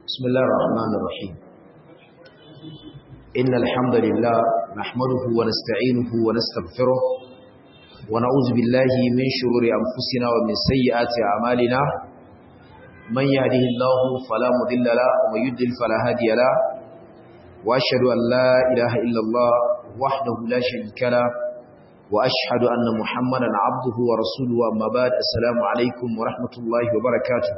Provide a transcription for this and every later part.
بسم الله الرحمن الرحيم إن الحمد لله نحمده ونستعينه ونستغفره ونعوذ بالله من شرور أنفسنا ومن سيئات أعمالنا من يهده الله فلا مضل له ومن يضلل فلا هادي له وأشهد أن لا إله إلا الله وحده لا شريك له وأشهد أن محمدا عبده ورسوله أما بعد السلام عليكم ورحمة الله وبركاته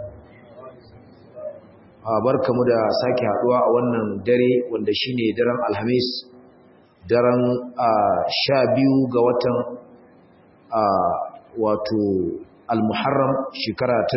barkamu da sake haduwa a wannan dare wanda shine daren alhamis daren sha biyu ga watan wato almuharram shekara ta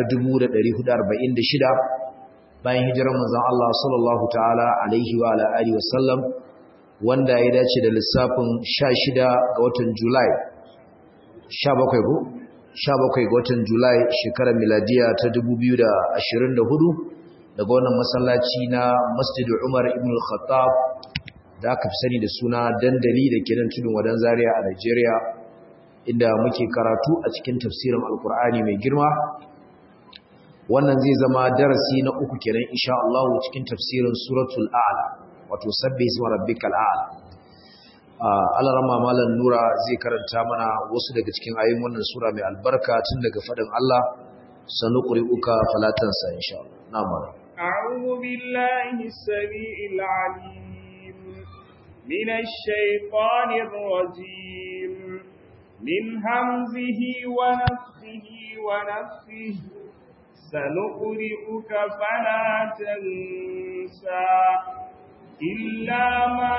1446 bayan hijirar manzon Allah sallallahu ta'ala alaihi wa ala alihi wasallam wanda ya dace da lissafin 16 ga watan Julai 17 ko 17 ga watan Julai shekarar miladiya ta 2024 daga wannan masallaci na Masjid Umar ibn al-Khattab da aka fi sani da suna dandali da ke nan tudun wadan Zaria a Nigeria inda muke karatu a cikin tafsirin Alkur'ani mai girma wannan zai zama darasi na uku kenan insha Allah cikin tafsirin suratul A'la wato sabbi isma rabbikal a'la Allah rama malam Nura zai karanta mana wasu daga cikin ayoyin wannan sura mai albarka tun daga fadin Allah sanuqri'uka falatansa insha Allah na'am أعوذ بالله السميع العليم من الشيطان الرجيم من همزه ونفخه ونفخه سنقرئك فلا تنسى إلا ما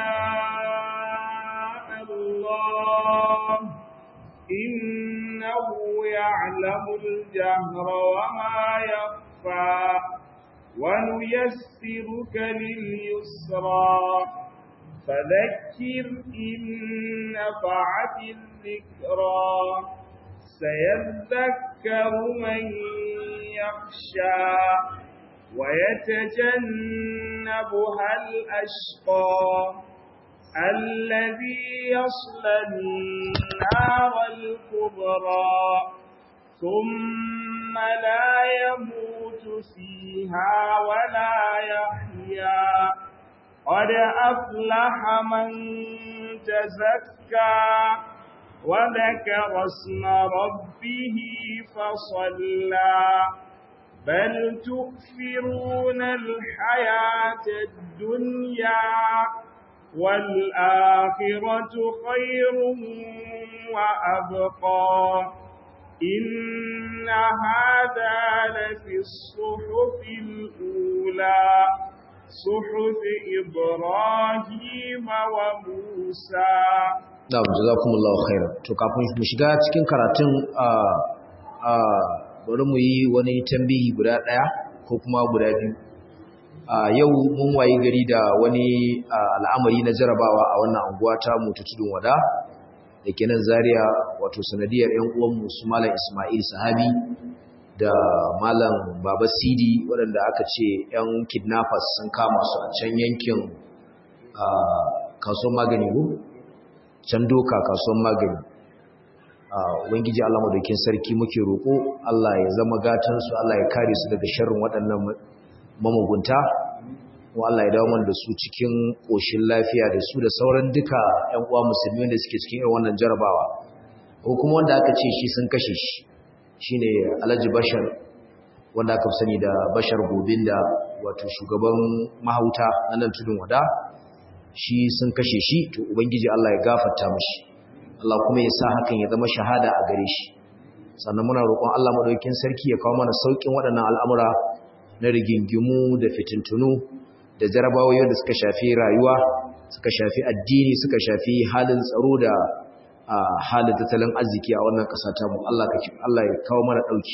شاء الله إنه يعلم الجهر وما يخفى ونيسرك لليسرى فذكر إن نفعت الذكرى سيذكر من يخشى ويتجنبها الأشقى الذي يصلى النار الكبرى ثم لا يموت فيها ولا يحيا قد أفلح من تزكى وذكر اسم ربه فصلى بل تؤثرون الحياة الدنيا والآخرة خير وأبقى إن هذا لفي الصحف الأولى صحف إبراهيم وموسى Na'am jazakumullahu khairan to kafin mu shiga cikin karatun a a bari mu yi wani tambihi guda daya ko kuma guda biyu a yau mun wayi gari da wani al'amari na jarabawa a wannan anguwa ta mu ta tudun wada da ke nan Zaria wato sanadiyar ƴan uwanmu su Malam Ismail Sahabi da Malam Baba Sidi waɗanda aka ce ƴan kidnappers sun kama su a can yankin kasuwar magani ko can doka kasuwar magani ubangiji Allah madaukin sarki muke roƙo Allah ya zama gatan su Allah ya kare su daga sharrin waɗannan mamugunta ko Allah ya dawo mana da su cikin ƙoshin lafiya da su da sauran duka ƴan uwa musulmi wanda suke cikin irin wannan jarabawa ko kuma wanda aka ce shi sun kashe shi shine Alhaji Bashar wanda aka sani da Bashar Gobinda wato shugaban mahauta na nan tudun wada shi sun kashe shi to ubangiji Allah ya gafarta mishi Allah kuma ya sa hakan ya zama shahada a gare shi sannan muna roƙon Allah madaukakin sarki ya kawo mana saukin waɗannan al'amura na rigingimu da fitintunu da jarabawoyi da suka shafi rayuwa suka shafi addini suka shafi halin tsaro da halin tattalin arziki a wannan ƙasa ta mu Allah kake Allah ya kawo mana dauki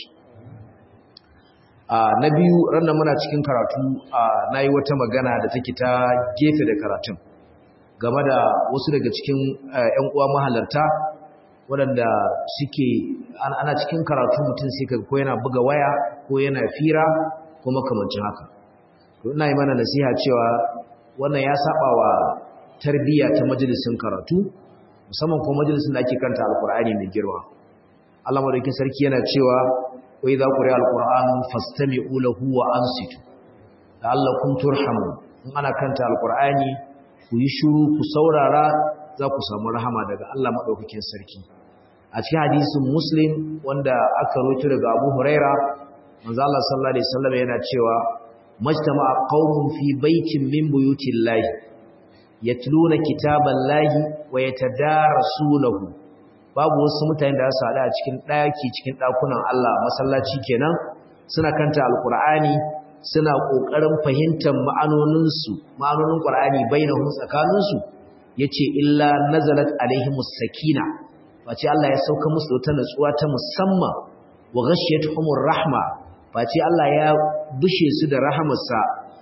na biyu ranar muna cikin karatu nayi wata magana da take ta gefe da karatun game da wasu daga cikin ƴan uwa mahalarta waɗanda suke ana cikin karatu mutum sai ka ko yana buga waya ko yana fira ko makamancin haka to ina yi mana nasiha cewa wannan ya saba wa tarbiyya ta majalisin karatu musamman ko majalisin da ake kanta alkur'ani mai girma Allah madaukakin sarki yana cewa wa idza quri'a alquran fastami'u lahu wa ansitu la'allakum turhamun in ana kanta alqur'ani ku yi shiru ku saurara za ku samu rahama daga Allah madaukakin sarki a cikin hadisin muslim wanda aka rawaito daga Abu Huraira manzo Allah sallallahu alaihi wasallam yana cewa majtama'a qaumun fi baitin min buyutillahi yatluna kitaballahi wa yatadarasunahu babu wasu mutane da su hada a cikin daki cikin dakunan Allah masallaci kenan suna kanta alqur'ani suna kokarin fahimtar ma'anonin su ma'anonin qur'ani bainahum tsakanin su yace illa nazalat alaihimus sakina face Allah ya sauka musu da wata natsuwa ta musamman wa ghashiyatuhumur rahma face Allah ya bushe su da rahamarsa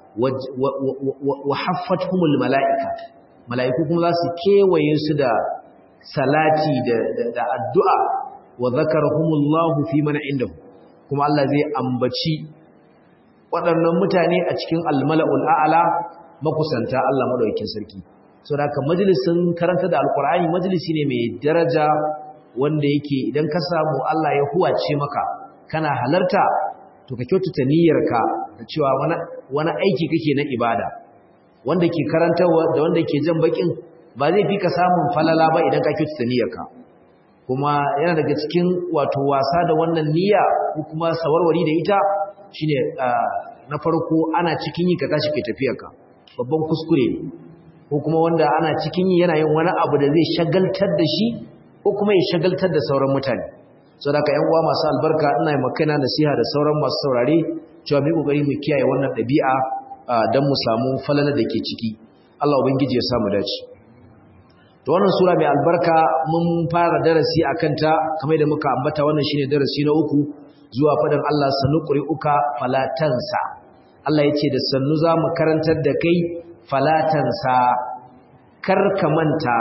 wa haffatuhumul mala'ika mala'iku kuma za su kewaye su da salati da addu'a wa zakarahumullahu fi man indahu kuma Allah zai ambaci waɗannan mutane a cikin almala'ul a'ala makusanta Allah madaukakin sarki so da majalisin karanta da alkur'ani majalisi ne mai daraja wanda yake idan ka samu Allah ya huwace maka kana halarta to ka kyautata niyyarka da cewa wani aiki kake na ibada wanda ke karantarwa da wanda ke jan bakin ba zai fi ka samun falala ba idan ka kyautata niyyarka kuma yana daga cikin wato wasa da wannan niyya ko kuma sawarwari da ita shine na farko ana cikin yi ka tashi kai tafiyarka babban kuskure ne ko kuma wanda ana cikin yi yana yin wani abu da zai shagaltar da shi ko kuma ya shagaltar da sauran mutane saboda ka yan uwa masu albarka ina yi makana nasiha da sauran masu saurare cewa mu kokari mu kiyaye wannan ɗabi'a don mu samu falala da ke ciki Allah ubangiji ya samu dace to wannan sura mai albarka mun fara darasi akan ta kamar da muka ambata wannan shine darasi na uku zuwa faɗin Allah sanuqri'uka falatansa Allah yace da sannu za mu karantar da kai falatansa kar ka manta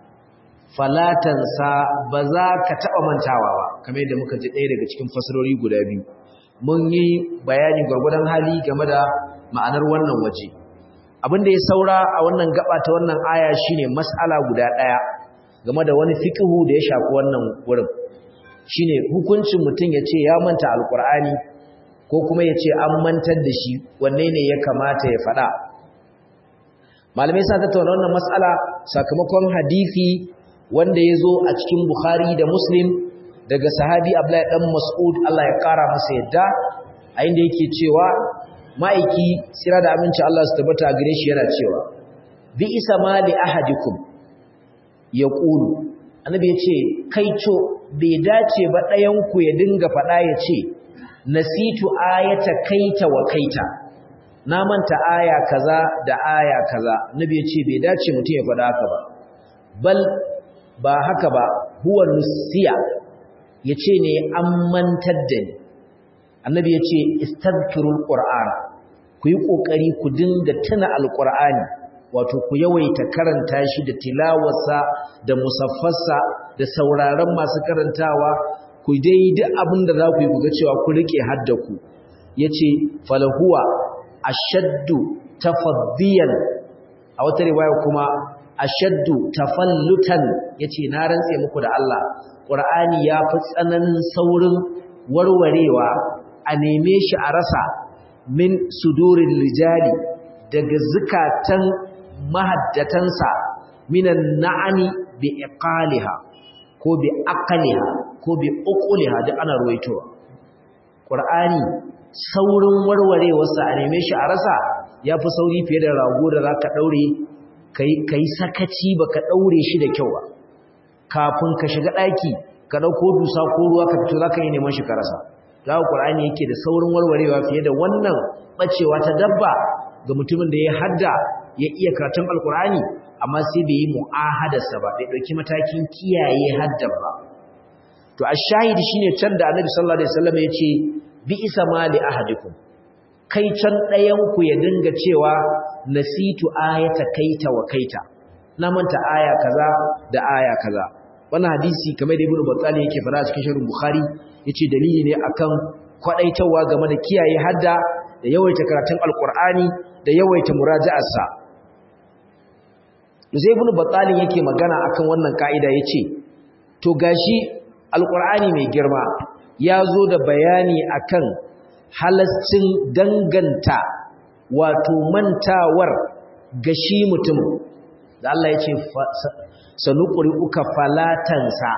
falatansa ba za ka taɓa mantawa ba kamar yadda muka ji ɗaya daga cikin fasarori guda biyu mun yi bayani gwargwadon hali game da ma'anar wannan waje abin da ya saura a wannan gaba ta wannan aya shine mas'ala guda ɗaya game da wani fiqhu da ya shafi wannan wurin shine hukuncin mutum ya ce ya manta alkur'ani ko kuma ya ce an mantar da shi wanne ne ya kamata ya faɗa malamai sa tattauna wannan mas'ala sakamakon hadisi wanda ya zo a cikin bukhari da muslim daga sahabi abdullahi dan mas'ud Allah ya kara masa yadda a inda yake cewa ma'aiki sira da aminci Allah su tabbata a gare shi yana cewa bi isa ma li ahadikum yaqulu annabi ya ce kaico bai dace ba ɗayan ku ya dinga faɗa ya ce nasitu ayata kaita wa kaita na manta aya kaza da aya kaza annabi ya ce bai dace mutum ya faɗa haka ba bal ba haka ba huwa nusiya ya ce ne an mantar da ni annabi ya ce istazkirul qur'an ku yi ƙoƙari ku dinga tuna alƙur'ani wato ku yawaita karanta shi da tilawarsa da musaffarsa da sauraron masu karantawa ku dai duk abin da za ku yi ku ga cewa ku rike haddaku yace falahuwa ashaddu tafaddiyan a wata riwaya kuma ashaddu tafallutan yace na rantse muku da Allah Qur'ani ya fi tsananin saurin warwarewa a neme shi a rasa min sudurin rijali daga zukatan mahaddatansa minan na'ani bi iqaliha ko bi aqliha ko bi uquliha duk ana ruwaitowa Qur'ani saurin warwarewarsa a neme shi a rasa yafi sauri fiye da rago da zaka daure kai kai sakaci baka daure shi da kyau ba kafin ka shiga daki ka dauko dusa ko ruwa ka fito zaka yi neman shi ka rasa dawo Qur'ani yake da saurin warwarewa fiye da wannan bacewa ta dabba ga mutumin da ya hadda ya iya karatun alkur'ani amma sai bai yi mu'ahadarsa ba bai dauki matakin kiyaye haddan ba to ashahidi shine can da Annabi sallallahu alaihi wasallam yace bi isa mali ahadikum kai can ɗayan ku ya dinga cewa nasitu ayata kaita wa kaita na manta aya kaza da aya kaza wannan hadisi kamar da Ibn Battal yake fara cikin sharh Bukhari yace dalili ne akan kwadaitawa game da kiyaye hadda da yawaita karatun alkur'ani da yawaita muraja'arsa Zai ibn Battalin yake magana akan wannan kaida yace to gashi alkur'ani mai girma ya zo da bayani akan halascin danganta wato mantawar ga shi mutum da Allah ya ce sanuƙuri uka falatansa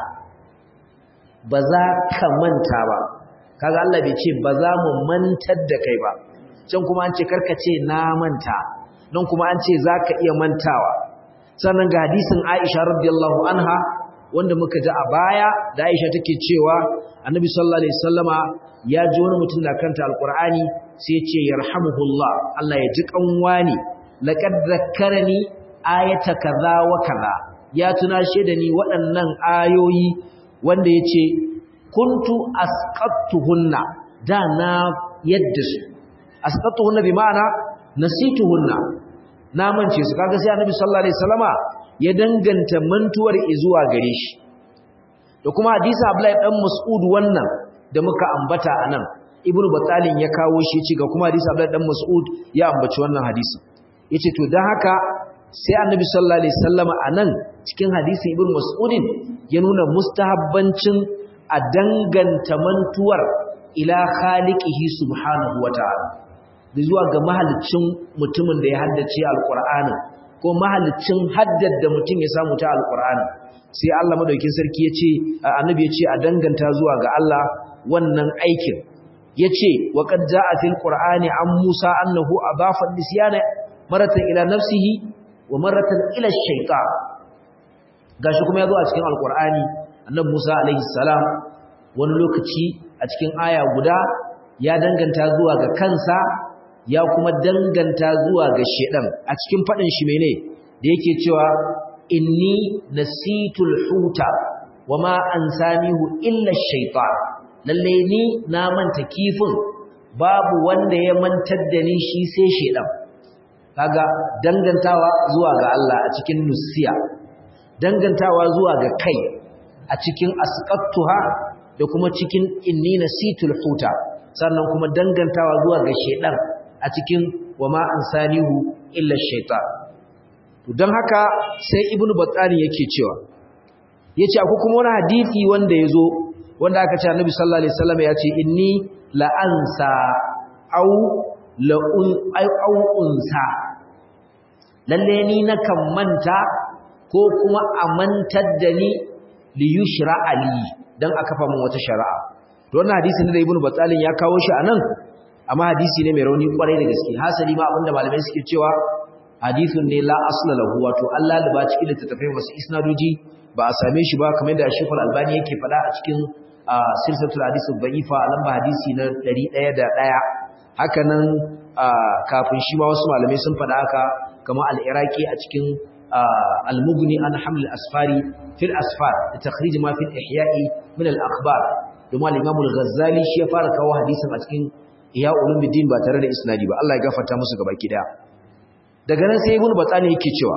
ba za ka manta ba kaga Allah bai ce ba za mu mantar da kai ba can kuma an ce karkace na manta nan kuma an ce za ka iya mantawa sannan ga hadisin Aisha radiyallahu anha wanda muka ji a baya da Aisha take cewa Annabi sallallahu alaihi wasallama ya ji wani mutum da kanta alqur'ani sai ya ce yarhamuhullah Allah ya ji kanwani laqad zakkarani ayata kaza wa kaza ya tunashe da ni waɗannan ayoyi wanda yace kuntu asqattuhunna da na yadda su asqattuhunna bi ma'ana nasituhunna na mance su kaga sai Annabi sallallahu alaihi wasallama ya danganta mantuwar zuwa gare shi da kuma hadisi Abdullahi dan Mas'ud wannan da muka ambata anan Ibn Battalin ya kawo shi ci ga kuma hadisi Abdullahi dan Mas'ud ya ambaci wannan hadisi yace to dan haka sai Annabi sallallahu alaihi wasallama anan cikin hadisi Ibn Mas'udin ya nuna mustahabbancin a danganta mantuwar ila khaliqihi subhanahu wataala da zuwa ga mahalicin mutumin da ya haddace alqur'anin ko mahalicin haddar da mutum ya samu ta alqur'anin sai Allah madaukin sarki yace annabi yace a danganta zuwa ga Allah wannan aikin yace wa qad jaa fil qur'ani an Musa annahu adafa nisyana maratan ila nafsihi wa maratan ila ash-shaytan gashi kuma yazo a cikin alqur'ani annabi Musa alaihi salam wani lokaci a cikin aya guda ya danganta zuwa ga kansa ya kuma danganta zuwa ga shedan a cikin fadin shi mene da yake cewa inni nasitul huta wama ansanihu illa shaytan lalle ni na manta kifin babu wanda ya mantar da ni shi sai shedan kaga dangantawa zuwa ga Allah a cikin nusiya dangantawa zuwa ga kai a cikin asqattuha da kuma cikin inni nasitul huta sannan kuma dangantawa zuwa ga shedan a cikin wama ansanihu illa shaytan to dan haka sai ibnu battani yake cewa yace akwai kuma wani hadisi wanda yazo wanda aka ce annabi sallallahu alaihi wasallam yace inni la ansa au la un au unsa lalle ni nakan manta ko kuma amantar da ni li yushra ali dan aka fa mun wata shari'a to wannan hadisi ne da ibnu battalin ya kawo shi anan amma hadisi ne mai rauni kwarai da gaske hasali ma abinda malamai suke cewa hadithun ne la asla lahu wato Allah da ba cikin littattafai masu isnadoji ba a same shi ba kamar da Sheikh Al-Albani yake faɗa a cikin silsilatul hadith ad-da'ifa a lamba hadisi na 101 haka nan kafin shi ma wasu malamai sun faɗa haka kamar al-Iraqi a cikin al-Mughni an haml al-asfari fil asfar da takhrij ma fil ihya'i min al-akhbar domin al-Imam al-Ghazali shi ya fara kawo hadisin a cikin Ihya Ulumuddin ba tare da isnadi ba Allah ya gafarta musu gabaki daya daga nan sai ibn batsani yake cewa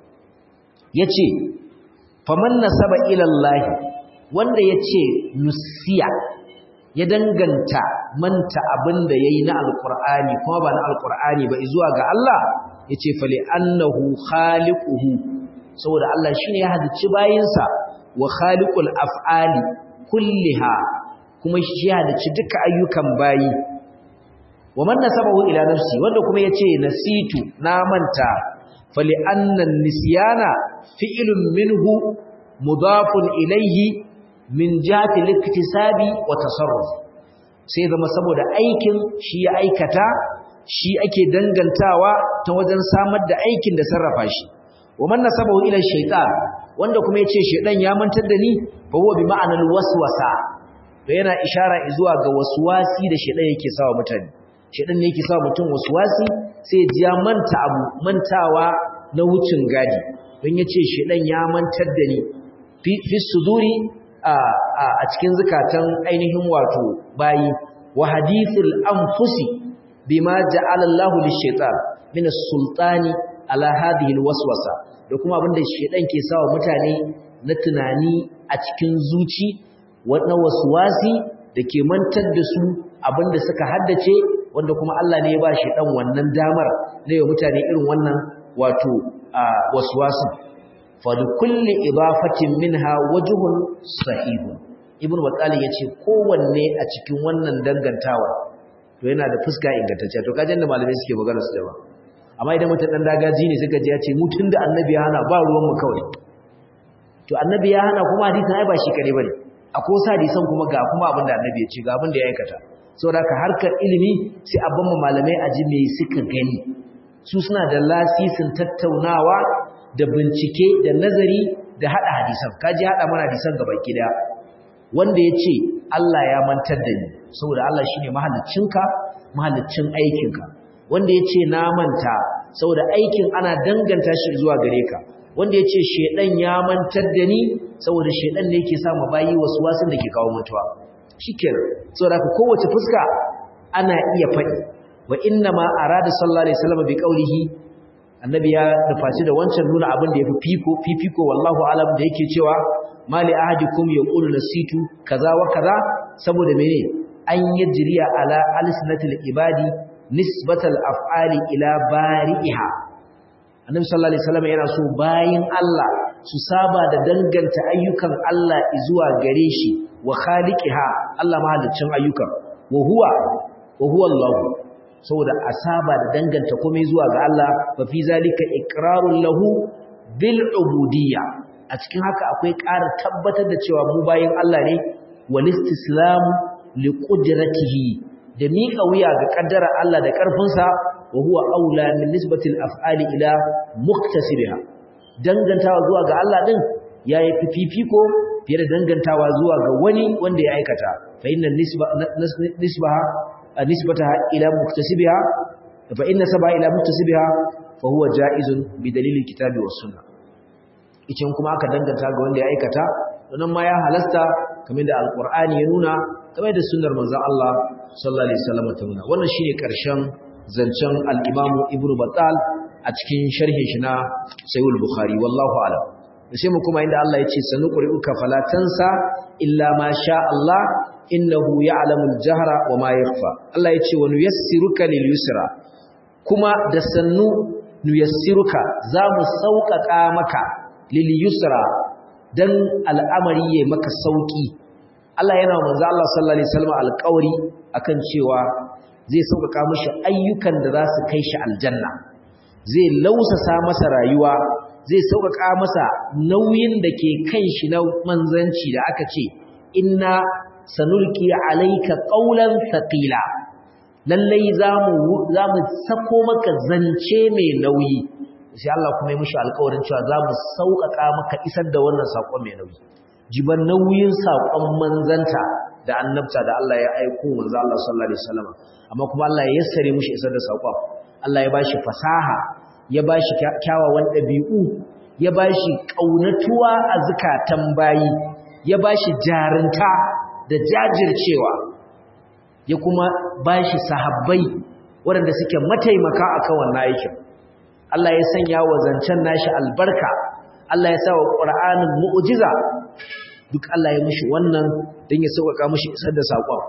yace faman nasaba ila Allah wanda yace nusiya ya danganta manta abinda yayi na alqur'ani kuma ba na alqur'ani ba zuwa ga Allah yace fali annahu khaliquhu saboda Allah shine ya halicci bayinsa wa khaliqul af'ali kulliha kuma shi ya halicci duka ayyukan bayi wa man nasabahu ila nafsi wanda kuma yace nasitu na manta fali anna nisyana fi'lun minhu mudafun ilayhi min jihati al-iktisabi wa tasarruf sai zama saboda aikin shi ya aikata shi ake dangantawa ta wajen samar da aikin da sarrafa shi wa man nasabahu ila shaytan wanda kuma yace shaydan ya mantar da ni fa huwa bi ma'anal waswasa to yana ishara zuwa ga waswasi da shaydan yake sawa mutane shedan ne yake sa mutum waswasi sai ji ya manta abu mantawa na wucin gadi don yace shedan ya mantar da ni fi suduri a a cikin zakatan ainihin wato bayi wa hadithul anfusi bima ja'ala Allahu lish-shaytan min as-sultani ala hadhihi al-waswasa da kuma abinda shedan ke sawa mutane na tunani a cikin zuci wannan waswasi da ke mantar da su abinda suka haddace wanda kuma Allah ne ya ba shi dan wannan damar na yau mutane irin wannan wato waswasu fa li kulli idafatin minha wajhun sahih ibn battal yace kowanne a cikin wannan dangantawa to yana da fuska ingantacce to kajin da malamai suke magana su da ba amma idan mutum dan dagaji ne suka ji ya ce mutun da annabi ya hana ba ruwan mu kawai to annabi ya hana kuma hadisin ai ba shi kare bane akwai wasu hadisan kuma ga kuma abin da annabi ya ce ga abin da ya aikata saboda haka harkar ilimi sai a ban malamai a ji me suka gani su suna da lasisin tattaunawa da bincike da nazari da hada hadisan kaji hada mana hadisan gaba gida wanda ya ce Allah ya mantar da ni saboda Allah shine mahaliccinka mahaliccin aikinka wanda ya ce na manta saboda aikin ana danganta shi zuwa gare ka wanda ya ce shedan ya mantar da ni saboda shedan ne yake sa mu bayi wasu wasun da ke kawo mutuwa shikenan saboda ka kowace fuska ana iya faɗi wa inna ma arada sallallahu alaihi wasallam bi qawlihi annabi ya nufaci da wancan nuna abin da yafi fiko fifiko wallahu alam da yake cewa mali ahadikum yaqulu nasitu kaza wa kaza saboda mene an yajriya ala alsinatil ibadi nisbatal af'ali ila bari'iha annabi sallallahu alaihi wasallam yana so bayin Allah su saba da danganta ayyukan Allah zuwa gare shi wa khaliqiha Allah mahaliccin ayyukan wa huwa wa huwa Allah saboda asaba da danganta komai zuwa ga Allah fa fi zalika iqrarun lahu bil ubudiyya a cikin haka akwai ƙara tabbatar da cewa mu bayin Allah ne wal istislam li qudratihi da miƙa wuya ga kaddara Allah da ƙarfinsa wa huwa aula min nisbatil af'ali ila muktasibiha dangantawa zuwa ga Allah din yayi fifiko fiye da dangantawa zuwa ga wani wanda ya aikata fa inna nisba nisbaha nisbataha ila muktasibiha fa inna sab'a ila muktasibiha fa huwa jaizun bi dalilil kitabi was sunnah icin kuma aka danganta ga wanda ya aikata wannan ma ya halasta kamar da alqur'ani ya nuna kamar da sunnar manzon Allah sallallahu alaihi wasallam ta nuna wannan shine karshen zancen al-Imam Ibn Battal a cikin sharhin shi na Sahih al-Bukhari wallahu a'lam sai mu kuma inda Allah ya ce sanuqri'uka fala tansa illa ma sha Allah innahu ya'lamu al-jahra wa ma yakhfa Allah ya ce wa nuyassiruka lil yusra kuma da sannu nuyassiruka za mu sauƙaƙa maka lil yusra dan al'amari ya maka sauki Allah yana wa manzo Allah sallallahu alaihi wasallam alƙawari akan cewa zai sauƙaƙa mishi ayyukan da za su kai shi aljanna zai lausasa masa rayuwa zai sauƙaƙa masa nauyin da ke kan shi na manzanci da aka ce inna sanulki alayka qawlan thaqila lallai zamu zamu sako maka zance mai nauyi sai Allah kuma ya mishi alƙawarin cewa zamu sauƙaƙa maka isar da wannan sakon mai nauyi jiban nauyin sakon manzanta da annabta da Allah ya aiko manzo Allah sallallahu alaihi wasallam amma kuma Allah ya yassare mishi isar da sakon Allah ya bashi fasaha ya bashi kyawawan dabi'u ya bashi kaunatuwa a zakatan bayi ya bashi jarinta da jajircewa ya kuma bashi sahabbai waɗanda suke mataimaka akan wannan aikin Allah ya sanya wa zancen nashi albarka Allah ya sa wa Qur'anin mu'jiza duk Allah ya mishi wannan don ya sauƙaƙa mishi isar da saƙon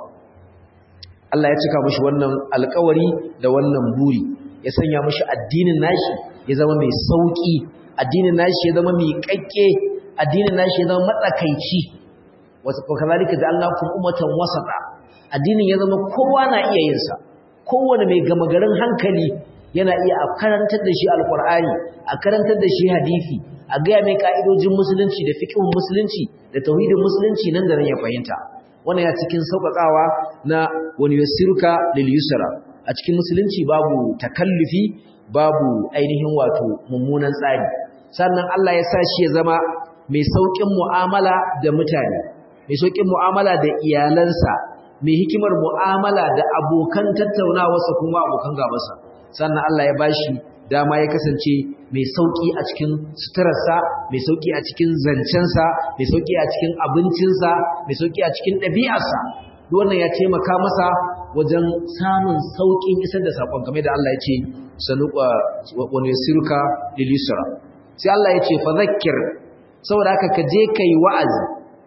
Allah ya cika mishi wannan alƙawari da wannan buri ya sanya mishi addinin nashi ya zama mai sauƙi addinin nashi ya zama mai ƙaƙƙe addinin nashi ya zama matsakaici wasu kazalika ja'alnakum ummatan wasata addinin ya zama kowa na iya yin sa kowane mai gama garin hankali yana iya a karantar da shi alqur'ani a karantar da shi hadisi a ga mai ka'idojin musulunci da fiqhun musulunci da tauhidin musulunci nan da nan ya fahimta wannan ya cikin sauƙaƙawa na wani yasiruka lil yusra a cikin musulunci babu takallufi babu ainihin wato mummunan tsari sannan Allah ya sa shi ya zama mai sauƙin mu'amala da mutane mai sauƙin mu'amala da iyalansa mai hikimar mu'amala da abokan tattaunawarsa kuma abokan gabansa sannan Allah ya bashi dama ya kasance mai sauƙi a cikin suturarsa mai sauƙi a cikin zancensa mai sauƙi a cikin abincinsa mai sauƙi a cikin ɗabi'arsa wannan ya taimaka masa wajen samun sauƙin isar da saƙon game da Allah ya ce sanuqa wa nusiruka lil yusra sai Allah ya ce fa zakkir saboda haka ka je kai wa'azi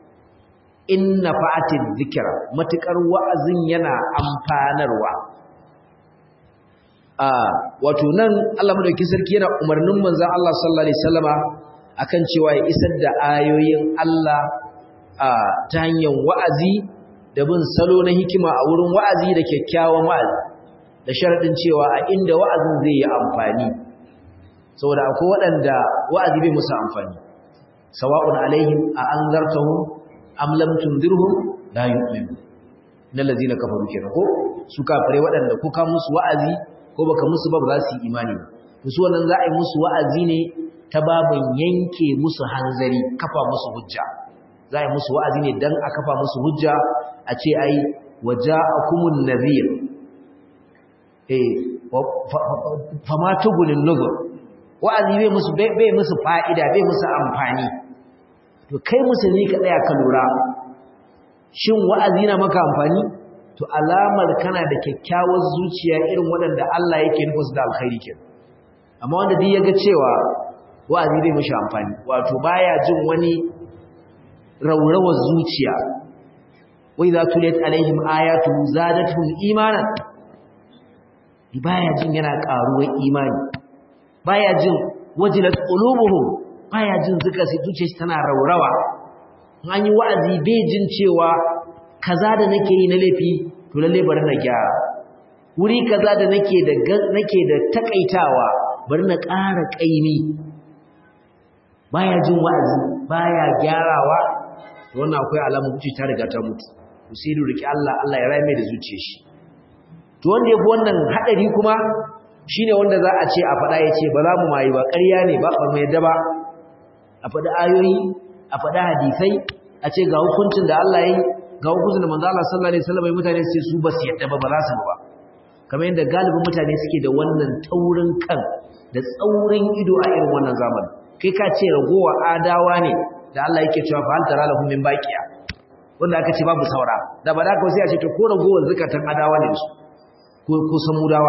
inna fa'atid dhikra matukar wa'azin yana amfanarwa a wato nan Allah madauki sarki yana umarnin manzon Allah sallallahu alaihi wasallama akan cewa ya isar da ayoyin Allah a ta hanyar wa'azi da bin salo na hikima a wurin wa'azi da kyakkyawan wa'azi da sharadin cewa a inda wa'azin zai yi amfani saboda akwai waɗanda wa'azi bai musu amfani sawa'un alaihim a anzartahum am lam tundirhum la yu'minu na lazina kafaru kenan ko su kafire waɗanda ko ka musu wa'azi ko baka musu ba ba za su yi imani ba to su wannan za a yi musu wa'azi ne ta babin yanke musu hanzari kafa musu hujja za a yi musu wa'azi ne dan a kafa musu hujja a ce ai waja'akumun nadhir eh fama tugunin nuzur wa'azi bai musu bai musu fa'ida bai musu amfani to kai musulmi ka tsaya ka lura shin wa'azi na maka amfani to alamar kana da kyakkyawar zuciya irin waɗanda Allah yake nufin da alkhairi ke amma wanda duk yaga cewa wa'azi bai mishi amfani wato baya jin wani raurawar zuciya wai za tuliyat alaihim ayatu zadatuhum imanan baya jin yana karuwar imani baya jin wajilat qulubuhum baya jin zuciyarsa tana raurawa an yi wa'azi bai jin cewa kaza da nake yi na laifi to lalle bari na gyara wuri kaza da nake da nake da takaitawa bari na ƙara ƙaimi baya jin wa'azi baya gyarawa to wannan akwai alamun zuci ta riga ta mutu usiru riki Allah Allah ya rame da zuciyar shi to wanda yafi wannan hadari kuma shine wanda za a ce a faɗa ya ce ba za mu mayi ba ƙarya ne ba ba mu yadda ba a faɗi ayoyi a faɗi hadisai a ce ga hukuncin da Allah ya yi ga hukuncin da manzo Allah sallallahu alaihi wasallam mutane sai su ba su yadda ba ba za su ba kamar yadda galibin mutane suke da wannan taurin kan da tsaurin ido a irin wannan zamani kai ka ce ragowa adawa ne da Allah yake cewa fa hal tara lahum min baqiya wanda aka ce babu saura da ba da ka sai a ce to ko ragowar zakatan adawa ne su ko ko samudawa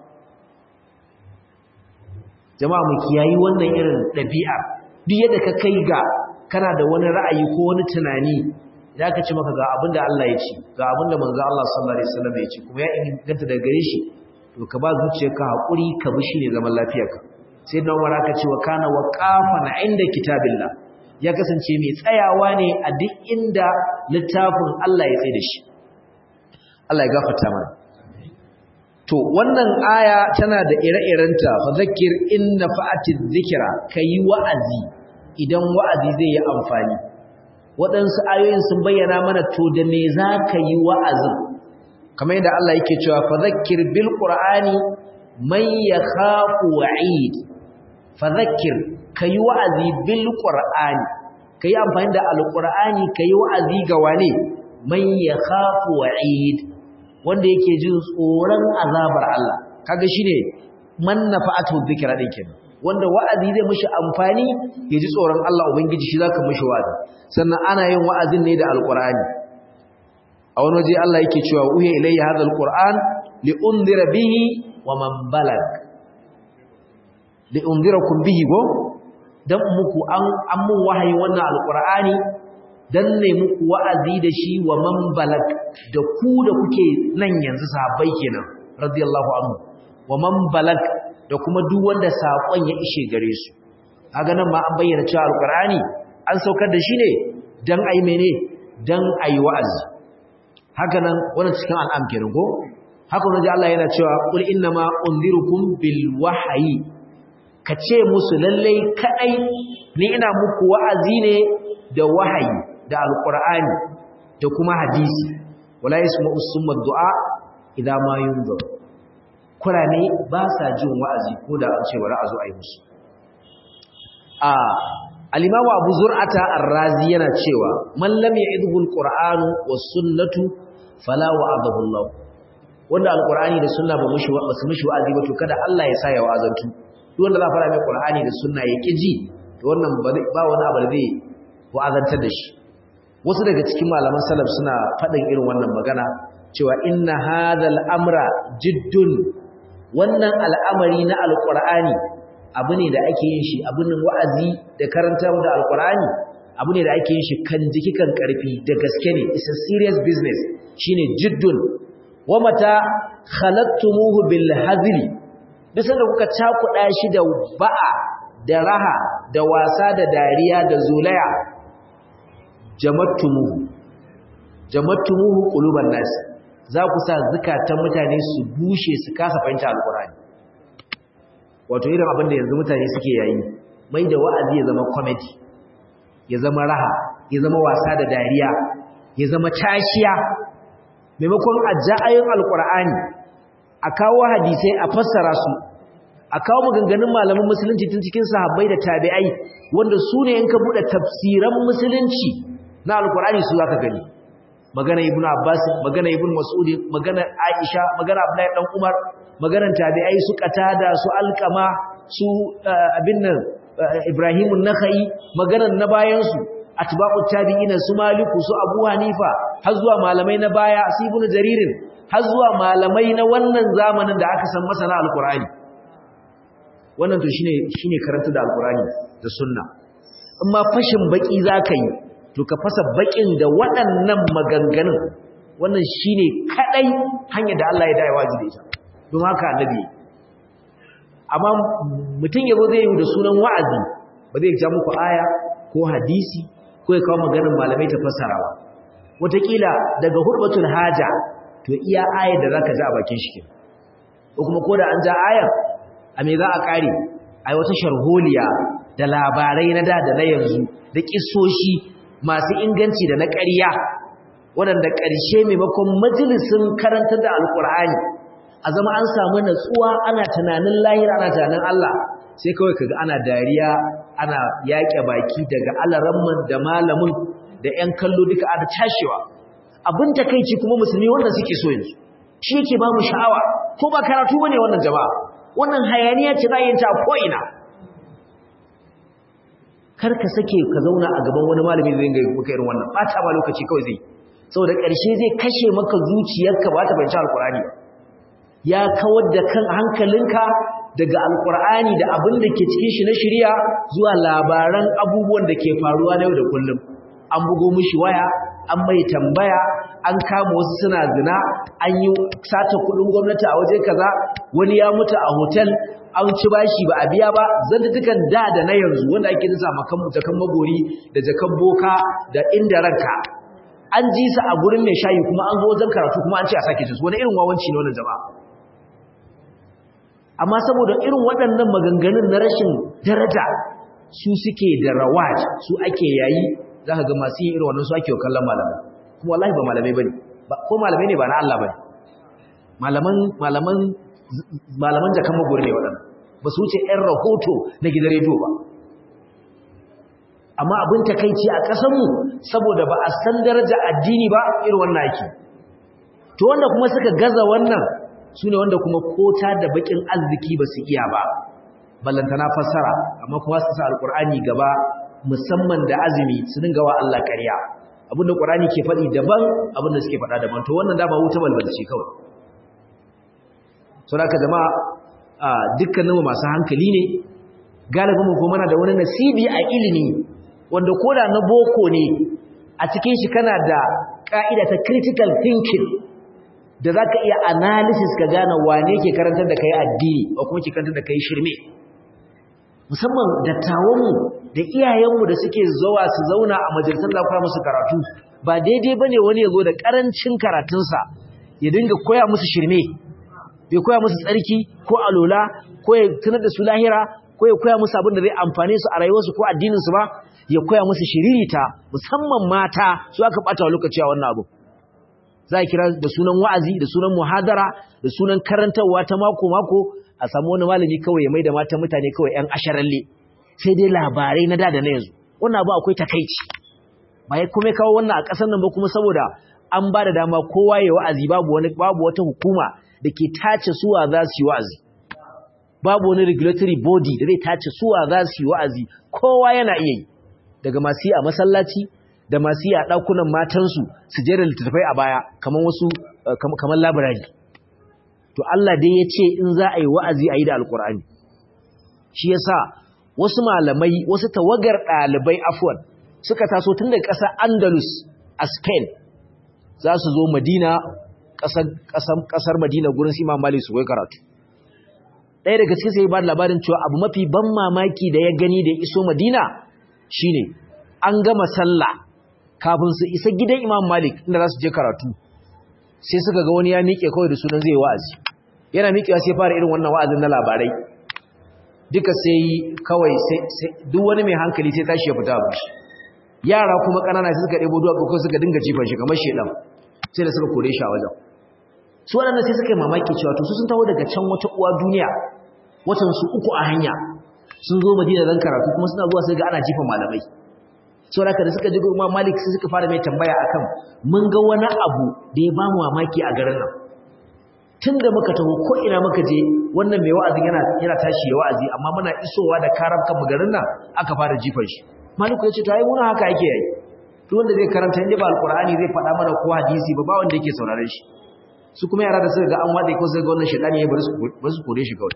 jama'a mu kiyayi wannan irin dabi'a duk yadda ka kai ga kana da wani ra'ayi ko wani tunani idan ka ce maka ga abin da Allah ya ce ga abin da manzo Allah sallallahu alaihi wasallam ya ce kuma ya inganta daga gare shi to ka ba zuciyarka hakuri ka bi shi ne zaman lafiyarka sai dan wara ka ce wa kana waqafan inda kitabillah ya kasance mai tsayawa ne a duk inda littafin Allah ya tsaye da shi Allah ya gafarta mana to wannan aya tana da ire-irenta fa zakir inna fa'atiz zikra kai wa'azi idan wa'azi zai yi amfani waɗansu ayoyin sun bayyana mana to da me za ka yi wa'azin kamar yadda Allah yake cewa fa zakir bil qur'ani man yakhafu wa'id fa zakir kai wa'azi bil qur'ani kai amfani da alqur'ani kai wa'azi ga wane man yakhafu wa'id wanda yake jin tsoron azabar Allah kaga shine man nafa'atu dhikra din kenan wanda wa'azi zai mishi amfani ya ji tsoron Allah ubangiji shi zaka mishi wa'azi sannan ana yin wa'azin ne da alqur'ani a wani waje Allah yake cewa uhiya ilayya hadha alqur'an li unzira bihi wa man balag li unzirakum bihi go dan muku an an mun wahayi wannan alqur'ani dan ne muku wa'azi da shi wa man balag da ku da kuke nan yanzu sahabbai kenan radiyallahu anhu wa man balag da kuma duk wanda sakon ya ishe gare su kaga nan ma an bayyana cewa alqur'ani an saukar da shi ne dan ai mene dan ai wa'azi haka nan wannan cikin al'am kenan ko haka nan Allah yana cewa qul inna ma unzirukum bil wahyi kace musu lalle kadai ni ina muku wa'azi ne da wahayi da alqur'ani da kuma hadisi wala yasma'u summa du'a idza ma yunzir kurane ba sa jin wa'azi ko da an ce bari a zo a yi musu a al-imamu abu zur'ata ar-razi yana cewa man lam ya'idhu al-qur'anu was-sunnatu fala wa'adahu Allah wanda al-qur'ani da sunna ba mushi ba su mushi wa'azi ba to kada Allah ya sa ya wa'azantu duk wanda za fara mai qur'ani da sunna ya kiji to wannan ba wani abu da zai wa'azantar da shi wasu daga cikin malaman salaf suna faɗin irin wannan magana cewa inna hadhal amra jiddun wannan al'amari na alqur'ani abu ne da ake yin shi abun wa'azi da karantar da alqur'ani abu ne da ake yin shi kan jiki kan karfi da gaske ne it's a serious business shine jiddun wa mata khalaqtumuhu bil hazli bisa da kuka cakuɗa shi da ba'a da raha da wasa da dariya da zulaya jamattumuhu jamattumuhu quluban nas za ku sa zakatan mutane su bushe su kasa fahimta alqur'ani wato irin abin da yanzu mutane suke yayi mai da wa'azi ya zama comedy ya zama raha ya zama wasa da dariya ya zama tashiya maimakon ajja'ayin alqur'ani a kawo hadisai a fassara su a kawo maganganun malaman musulunci tun cikin sahabbai da tabi'ai wanda su ne in ka buɗe tafsiran musulunci na alkur'ani su zaka gani magana ibn abbas magana ibn mas'ud magana aisha magana abdullahi dan umar maganan tabi'ai su qatada su alqama su abin nan ibrahim an-nakhai maganan na bayan su atba'ut tabi'ina su maliku su abu hanifa har zuwa malamai na baya su ibn jaririn har zuwa malamai na wannan zamanin da aka san masana alkur'ani wannan to shine shine karanta da alkurani da sunna amma fashin baki zaka yi to ka fasa bakin da waɗannan maganganun wannan shine kadai hanyar da Allah ya dai wajibi ita don haka annabi amma mutun yabo zai yi da sunan wa'azi ba zai ja muku aya ko hadisi ko ya kawo maganar malamai ta fassarawa wataƙila daga hurbatul haja to iya ayar da zaka ji a bakin shi ko kuma ko da an ja ayar a me za a kare ai wata sharholiya da labarai na da da na yanzu da kissoshi masu inganci da na ƙarya waɗanda ƙarshe maimakon majalisin karantar da alƙur'ani a zama an samu natsuwa ana tunanin lahira ana tunanin Allah sai kawai kaga ana dariya ana yaƙe baki daga alaramman da malamin da ƴan kallo duka ana tashewa abin takeici kuma musulmi wanda suke so yanzu shi yake ba mu sha'awa ko ba karatu bane wannan jama'a wannan hayaniya ce za yin ta ko'ina kar ka sake ka zauna a gaban wani malami zai ga maka irin wannan bata ba lokaci kawai zai saboda ƙarshe zai kashe maka zuciyarka ba ta bayyana alkur'ani ya kawar da kan hankalinka daga alkur'ani da abin da ke cikin shi na shari'a zuwa labaran abubuwan da ke faruwa na yau da kullum an bugo mishi waya an mai tambaya an kama wasu suna zina an yi sata kudin gwamnati a waje kaza wani ya mutu a hotel an ci bashi ba a biya ba zantukan da da na yanzu wanda ake nisa makan jakan magori da jakan boka da inda ranka an ji su a gurin mai shayi kuma an zo wajen karatu kuma an ce a sake su wani irin wawanci ne wannan jama'a amma saboda irin waɗannan maganganun na rashin daraja su suke da rawaj su ake yayi za ka ga masu yin irin wannan su ake kallon malamai kuma wallahi ba malamai bane ko malamai ne ba na Allah bane malaman malaman malaman jakan magori ne waɗannan ba su wuce ɗan rahoto na gidan rediyo ba amma abin takaici a ƙasarmu saboda ba a san daraja addini ba irin wannan ake to wanda kuma suka gaza wannan su ne wanda kuma kota da bakin arziki ba su iya ba ballantana fassara amma kuma su sa alƙur'ani gaba musamman da azumi su dinga wa Allah ƙarya abinda Qur'ani ke faɗi daban abinda suke faɗa daban to wannan dama wuta balbalci kawai saboda jama'a dukkanin masu hankali ne galibin mu kuma da wani nasibi a ilimi wanda koda na boko ne a cikin shi kana da ka'ida ta critical thinking da zaka iya analysis ka gane wane ke karantar da kai addini ko kuma ke karantar da kai shirme musamman dattawanmu da iyayenmu da suke zuwa su zauna a majalisar da koya musu karatu ba daidai ba ne wani ya zo da ƙarancin karatunsa ya dinga koya musu shirme bai koya musu tsarki ko alola ko ya tunar da su lahira ko ya koya musu abin da zai amfane su a rayuwarsu ko addininsu ba ya koya musu shiririta musamman mata su aka ɓata wa lokaci a wannan abu za a kira da sunan wa'azi da sunan muhadara da sunan karantarwa ta mako-mako a samu wani malami kawai ya mai da matan mutane kawai 'yan asharalle sai dai labarai na da da na yanzu wannan abu akwai takaici ba ya kuma kawo wannan a ƙasar nan ba kuma saboda an ba da dama kowa ya wa'azi babu wani babu wata hukuma da ke tace suwa za su yi wa'azi babu wani regulatory body da zai tace suwa za su yi wa'azi kowa yana iya yi daga masu yi a masallaci da masu yi a ɗakunan matansu su jera littattafai a baya kamar wasu kamar labirari to Allah dai ya ce in za a yi wa'azi a yi da alƙur'ani shi ya sa wasu malamai wasu tawagar ɗalibai afuwan suka taso tun daga ƙasar andalus a spain za su zo madina ƙasar madina gurin su imam malik su kai karatu ɗaya daga cikin sai ba da labarin cewa abu mafi ban mamaki da ya gani da iso madina shine an gama sallah kafin su isa gidan Imam Malik inda za su je karatu sai suka ga wani ya miƙe kawai da sunan zai wa'azi yana miƙewa sai fara irin wannan wa'azin na labarai duka sai kawai sai duk wani mai hankali sai tashi ya fita a bashi yara kuma ƙanana sai suka ɗebo duwatsu ko suka dinga jifan shi kamar shedan sai da suka kore shi a wajen su waɗannan sai suka yi mamaki cewa to su sun taho daga can wata uwa duniya watan su uku a hanya sun zo madina don karatu kuma suna zuwa sai ga ana jifan malamai sau da da suka ji goma malik sai suka fara mai tambaya akan mun ga wani abu da ya bamu mamaki a garin nan tun da muka taho ko ina muka je wannan mai wa'azin yana yana tashi ya wa'azi amma muna isowa da karam kan garin nan aka fara jifan shi maliku ya ce to ai muna haka ake yi duk wanda zai karanta inda ba alqur'ani zai faɗa mana ko hadisi ba ba wanda yake sauraron shi su kuma yara da suka ga an wade ko suka ga wannan shedani ya bar su bar su kore shi kawai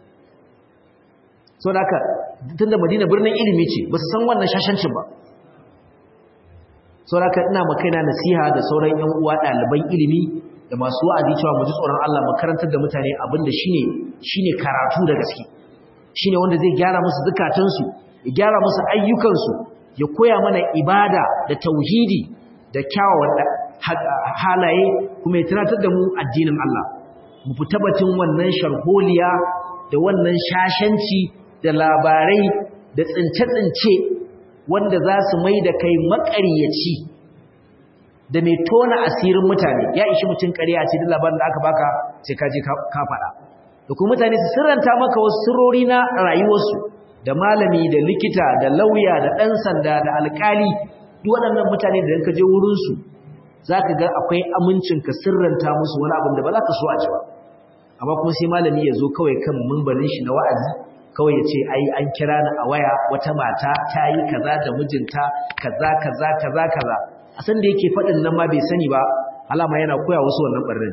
so da haka tunda madina birnin ilimi ce ba su san wannan shashancin ba so da haka ina makaina nasiha da sauran yan uwa ɗaliban ilimi da masu wa'azi cewa mu ji tsoron Allah mu karantar da mutane abinda shine shine karatu da gaske shine wanda zai gyara musu zukatansu ya gyara musu ayyukansu ya koya mana ibada da tauhidi da kyawawan halaye kuma ya tunatar da mu addinin Allah mu fita batun wannan sharholiya da wannan shashanci da labarai da tsince-tsince wanda za su mai da kai maƙaryaci da mai tona asirin mutane ya ishi mutum ƙarya ce duk labarin da aka baka sai ka je ka faɗa da kuma mutane su sirranta maka wasu sirrori na rayuwarsu da malami da likita da lauya da ɗan sanda da alƙali duk waɗannan mutane da ka je wurinsu za ka ga akwai amincin ka sirranta musu wani abin da ba za ka so a ci ba amma kuma sai malami ya zo kawai kan mumbarin shi na wa'azi kawai ya ce ai an kira ni a waya wata mata ta yi kaza da mijinta kaza kaza kaza kaza a san da yake faɗin nan ma bai sani ba alama yana koya wasu wannan ɓarnin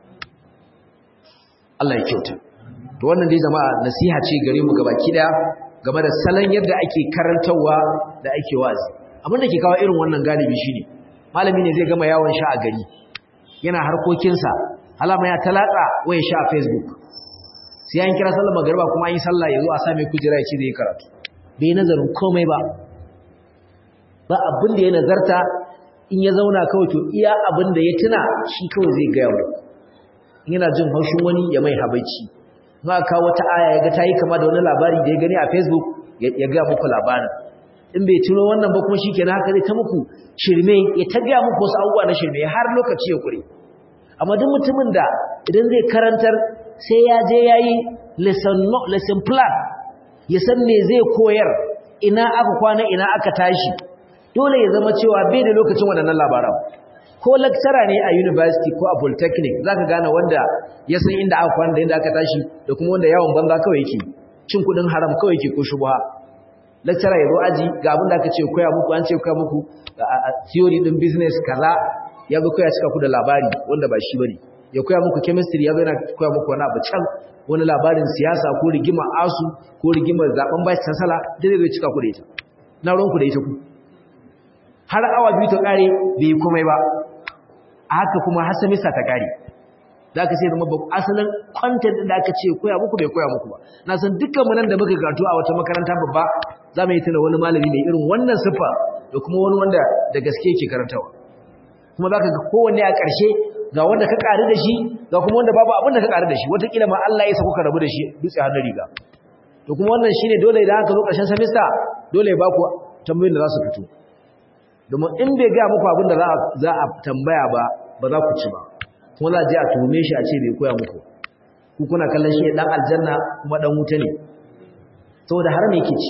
Allah ya kyauta to wannan dai jama'a nasiha ce gare mu gabaki daya game da salon yadda ake karantarwa da ake wazi abin da ke kawo irin wannan galibi shine malami ne zai gama yawon sha a gari yana harkokinsa alama ya talaka waya sha a facebook sai an kira sallar magariba kuma an yi sallah ya zo a same kujera ya ce zai karatu bai nazarin komai ba ba abin da ya nazarta in ya zauna kawai to iya abin da ya tuna shi kawai zai gaya mu yana jin haushin wani ya mai habaici ma ka wata aya ya ga ta yi kama da wani labari da ya gani a facebook ya gaya muku labarin in bai tuno wannan ba kuma shi kenan haka zai ta muku shirme ya ta gaya muku wasu abubuwa na shirme har lokaci ya kure amma duk mutumin da idan zai karantar sai ya je ya yi lesson plan ya san me zai koyar ina aka kwana ina aka tashi dole ya zama cewa bai da lokacin waɗannan labaran ko lecturer ne a university ko a polytechnic zaka gane wanda ya san inda aka kwana da inda aka tashi da kuma wanda yawon banza kawai yake cin kudin haram kawai yake ko shubha lecturer ya zo aji ga abin da aka ce koya muku an ce koya muku theory din business kaza ya zo koya cika ku da labari wanda ba shi bane ya koya muku chemistry ya zo yana koya muku wani abu can wani labarin siyasa ko rigima asu ko rigimar zaben vice chancellor da zai cika ku da ita na ruwanku da ita ku har awa biyu ta kare bai komai ba a haka kuma har samista ta kare za ka sai zama ba asalin kwantar da aka ce koya muku bai koya muku ba na san dukkan mu nan da muka karatu a wata makaranta babba za mu yi tuna wani malami mai irin wannan siffa da kuma wani wanda da gaske yake karantawa kuma za ka ga kowanne a ƙarshe ga wanda ka ƙari da shi ga kuma wanda babu abin da ka ƙari da shi wataƙila ma Allah ya sako ka rabu da shi dutse hannun riga to kuma wannan shine dole idan aka zo ƙarshen samista dole ya ba ku tambayoyin da za su fito domin in bai gaya muku abin da za a tambaya ba ba za ku ci ba kuma za a je a tuhume shi a ce bai koya muku ku kuna kallon shi dan aljanna kuma dan wuta ne saboda haram yake ci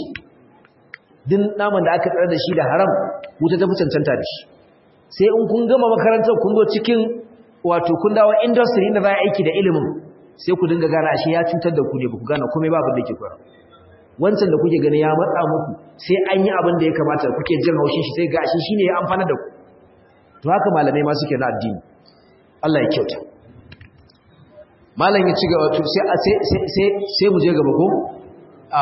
din naman da aka tsare da shi da haram wuta ta fi cancanta da shi sai in kun gama makarantar kun zo cikin wato kun dawo industry inda za a aiki da ilimin sai ku dinga gane ashe ya cutar da ku ne ba ku gane komai ba abin da ke koyar wancan da kuke gani ya matsa muku sai an yi abin da ya kamata kuke jin haushin shi sai gashi shine ya amfana da ku to haka malamai ma suke na addini Allah ya kyauta malam ya ci gaba to sai sai sai sai mu je gaba ko a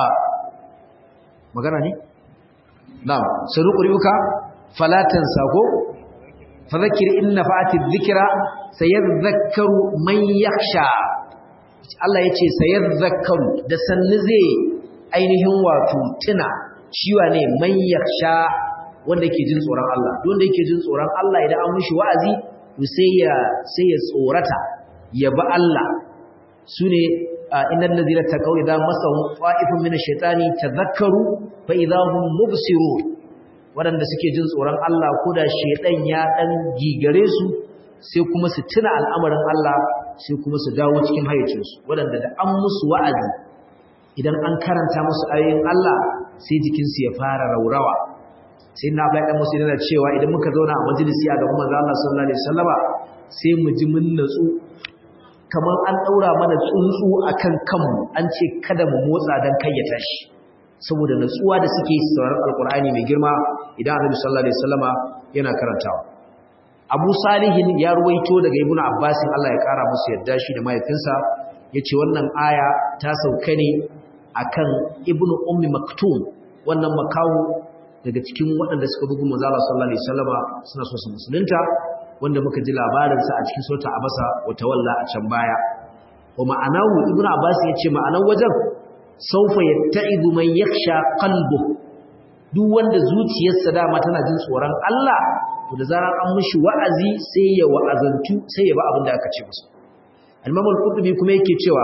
magana ne na'am saruqriuka falatan sako fadhakkir inna fa'ati dhikra sayadhakkaru man yakhsha Allah yace sayadhakkaru da sanni zai ainihin wato tuna ciwa ne man yakhsha wanda yake jin tsoron Allah wanda yake jin tsoron Allah idan an mishi wa'azi sai ya sai ya tsorata ya ba Allah sune innal ladina taqaw idza masahum fa'ifun min ash-shaytani tadhakkaru fa idza hum mubsirun wadanda suke jin tsoron Allah ko da shaytan ya dan gigare su sai kuma su tuna al'amarin Allah sai kuma su dawo cikin hayyacinsu wadanda da an musu wa'azi idan an karanta musu ayoyin Allah sai jikinsu ya fara raurawa sai na bai dan musu yana cewa idan muka zauna a majalisi a gaban manzo Allah sallallahu alaihi wasallama sai mu ji mun natsu kamar an daura mana tsuntsu akan kanmu an ce kada mu motsa dan kai ya tashi saboda natsuwa da suke sauraron alqur'ani mai girma idan Annabi sallallahu alaihi wasallama yana karantawa Abu Salihin ya ruwaito daga Ibn Abbas Allah ya kara musu yadda shi da mahaifinsa yace wannan aya ta sauka ne akan Ibn Ummi Maktum wannan makawo daga cikin waɗanda suka bugu manzo Allah sallallahu alaihi wasallama suna so su musulunta wanda muka ji labarin sa a cikin sura Abasa wa tawalla a can baya wa ma'anahu Ibn Abbas yace ma'anar wajen saufa yatta'idu man yakhsha qalbu duk wanda zuciyarsa dama tana jin tsoron Allah to da zarar an mishi wa'azi sai ya wa'azantu sai ya ba abin da aka ce masa al-Imam al-Qurtubi kuma yake cewa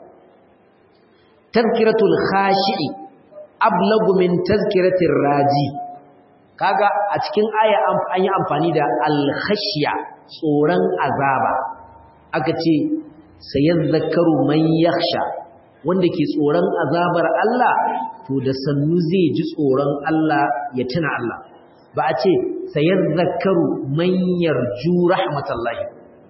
tazkiratul khashi'i ablagu min tazkiratir raji kaga a cikin aya an yi amfani da al-khashya tsoron azaba aka ce sayadhakkaru man yakhsha wanda ke tsoron azabar Allah to da sannu zai ji tsoron Allah ya tuna Allah ba a ce sayadhakkaru man yarju rahmatallahi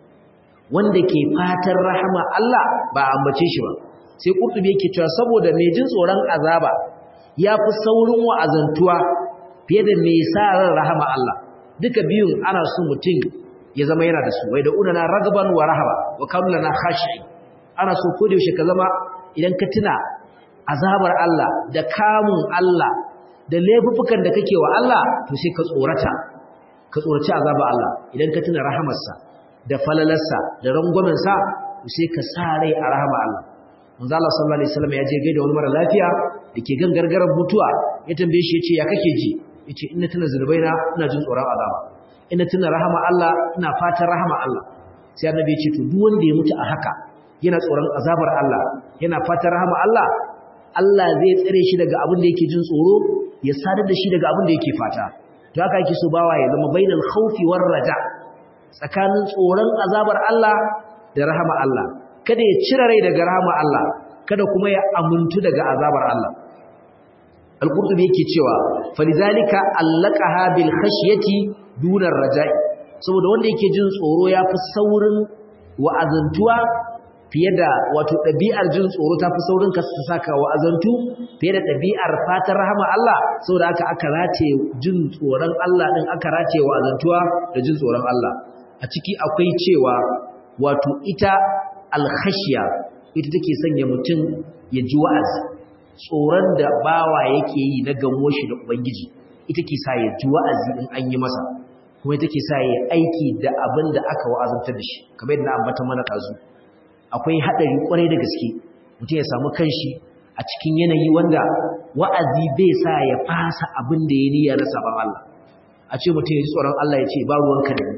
wanda ke fatan rahama Allah ba ambace shi ba sai kurtubi yake cewa saboda mai jin tsoron azaba yafi saurin wa'azantuwa fiye da mai sa ran rahama Allah duka biyun ana so mutum ya zama yana da su wai da unana ragban wa rahaba wa kamlana khashi ana so ko da yaushe ka zama idan ka tuna azabar Allah da kamun Allah da laifukan da kake wa Allah to sai ka tsorata ka tsoraci azabar Allah idan ka tuna rahamarsa da falalarsa da rangwamensa to sai ka sa rai a rahama Allah manzo Allah sallallahu alaihi wasallam ya je gaida wani mara lafiya dake gangargaran mutuwa ya tambaye shi yace ya kake ji yace ina tuna zunubaina ina jin tsoron azaba ina tuna rahama Allah ina fatan rahama Allah sai annabi ya ce to duk wanda ya mutu a haka yana tsoron azabar Allah yana fatan rahama Allah Allah zai tsare shi daga abin da yake jin tsoro ya sadar da shi daga abin da yake fata to haka yake so bawa ya zama bainal khawfi war raja tsakanin tsoron azabar Allah da rahama Allah kada ya cire rai daga rahama Allah kada kuma ya amuntu daga azabar Allah al-qurtubi yake cewa falizalika allaqaha bil khashyati duna raja'i saboda wanda yake jin tsoro yafi saurin wa'azantuwa fiye da wato ɗabi'ar jin tsoro ta fi saurin ka su saka wa azantu fiye da ɗabi'ar fatan rahama Allah saboda aka aka race jin tsoron Allah ɗin aka race wa azantuwa da jin tsoron Allah a ciki akwai cewa wato ita alkhashiya ita take sanya mutum ya ji wa'azi tsoron da bawa yake yi na gamo shi da ubangiji ita ke sa ya ji wa'azi in an yi masa kuma ita ke sa ya aiki da abin da aka wa'azantar da shi kamar yadda na ambata mana ɗazu akwai haɗari ƙwarai da gaske mutum ya samu kanshi a cikin yanayi wanda wa'azi bai sa ya fasa abin da ya niyya na sabon Allah a ce mutum ya ji tsoron Allah ya ce ba ruwanka da ni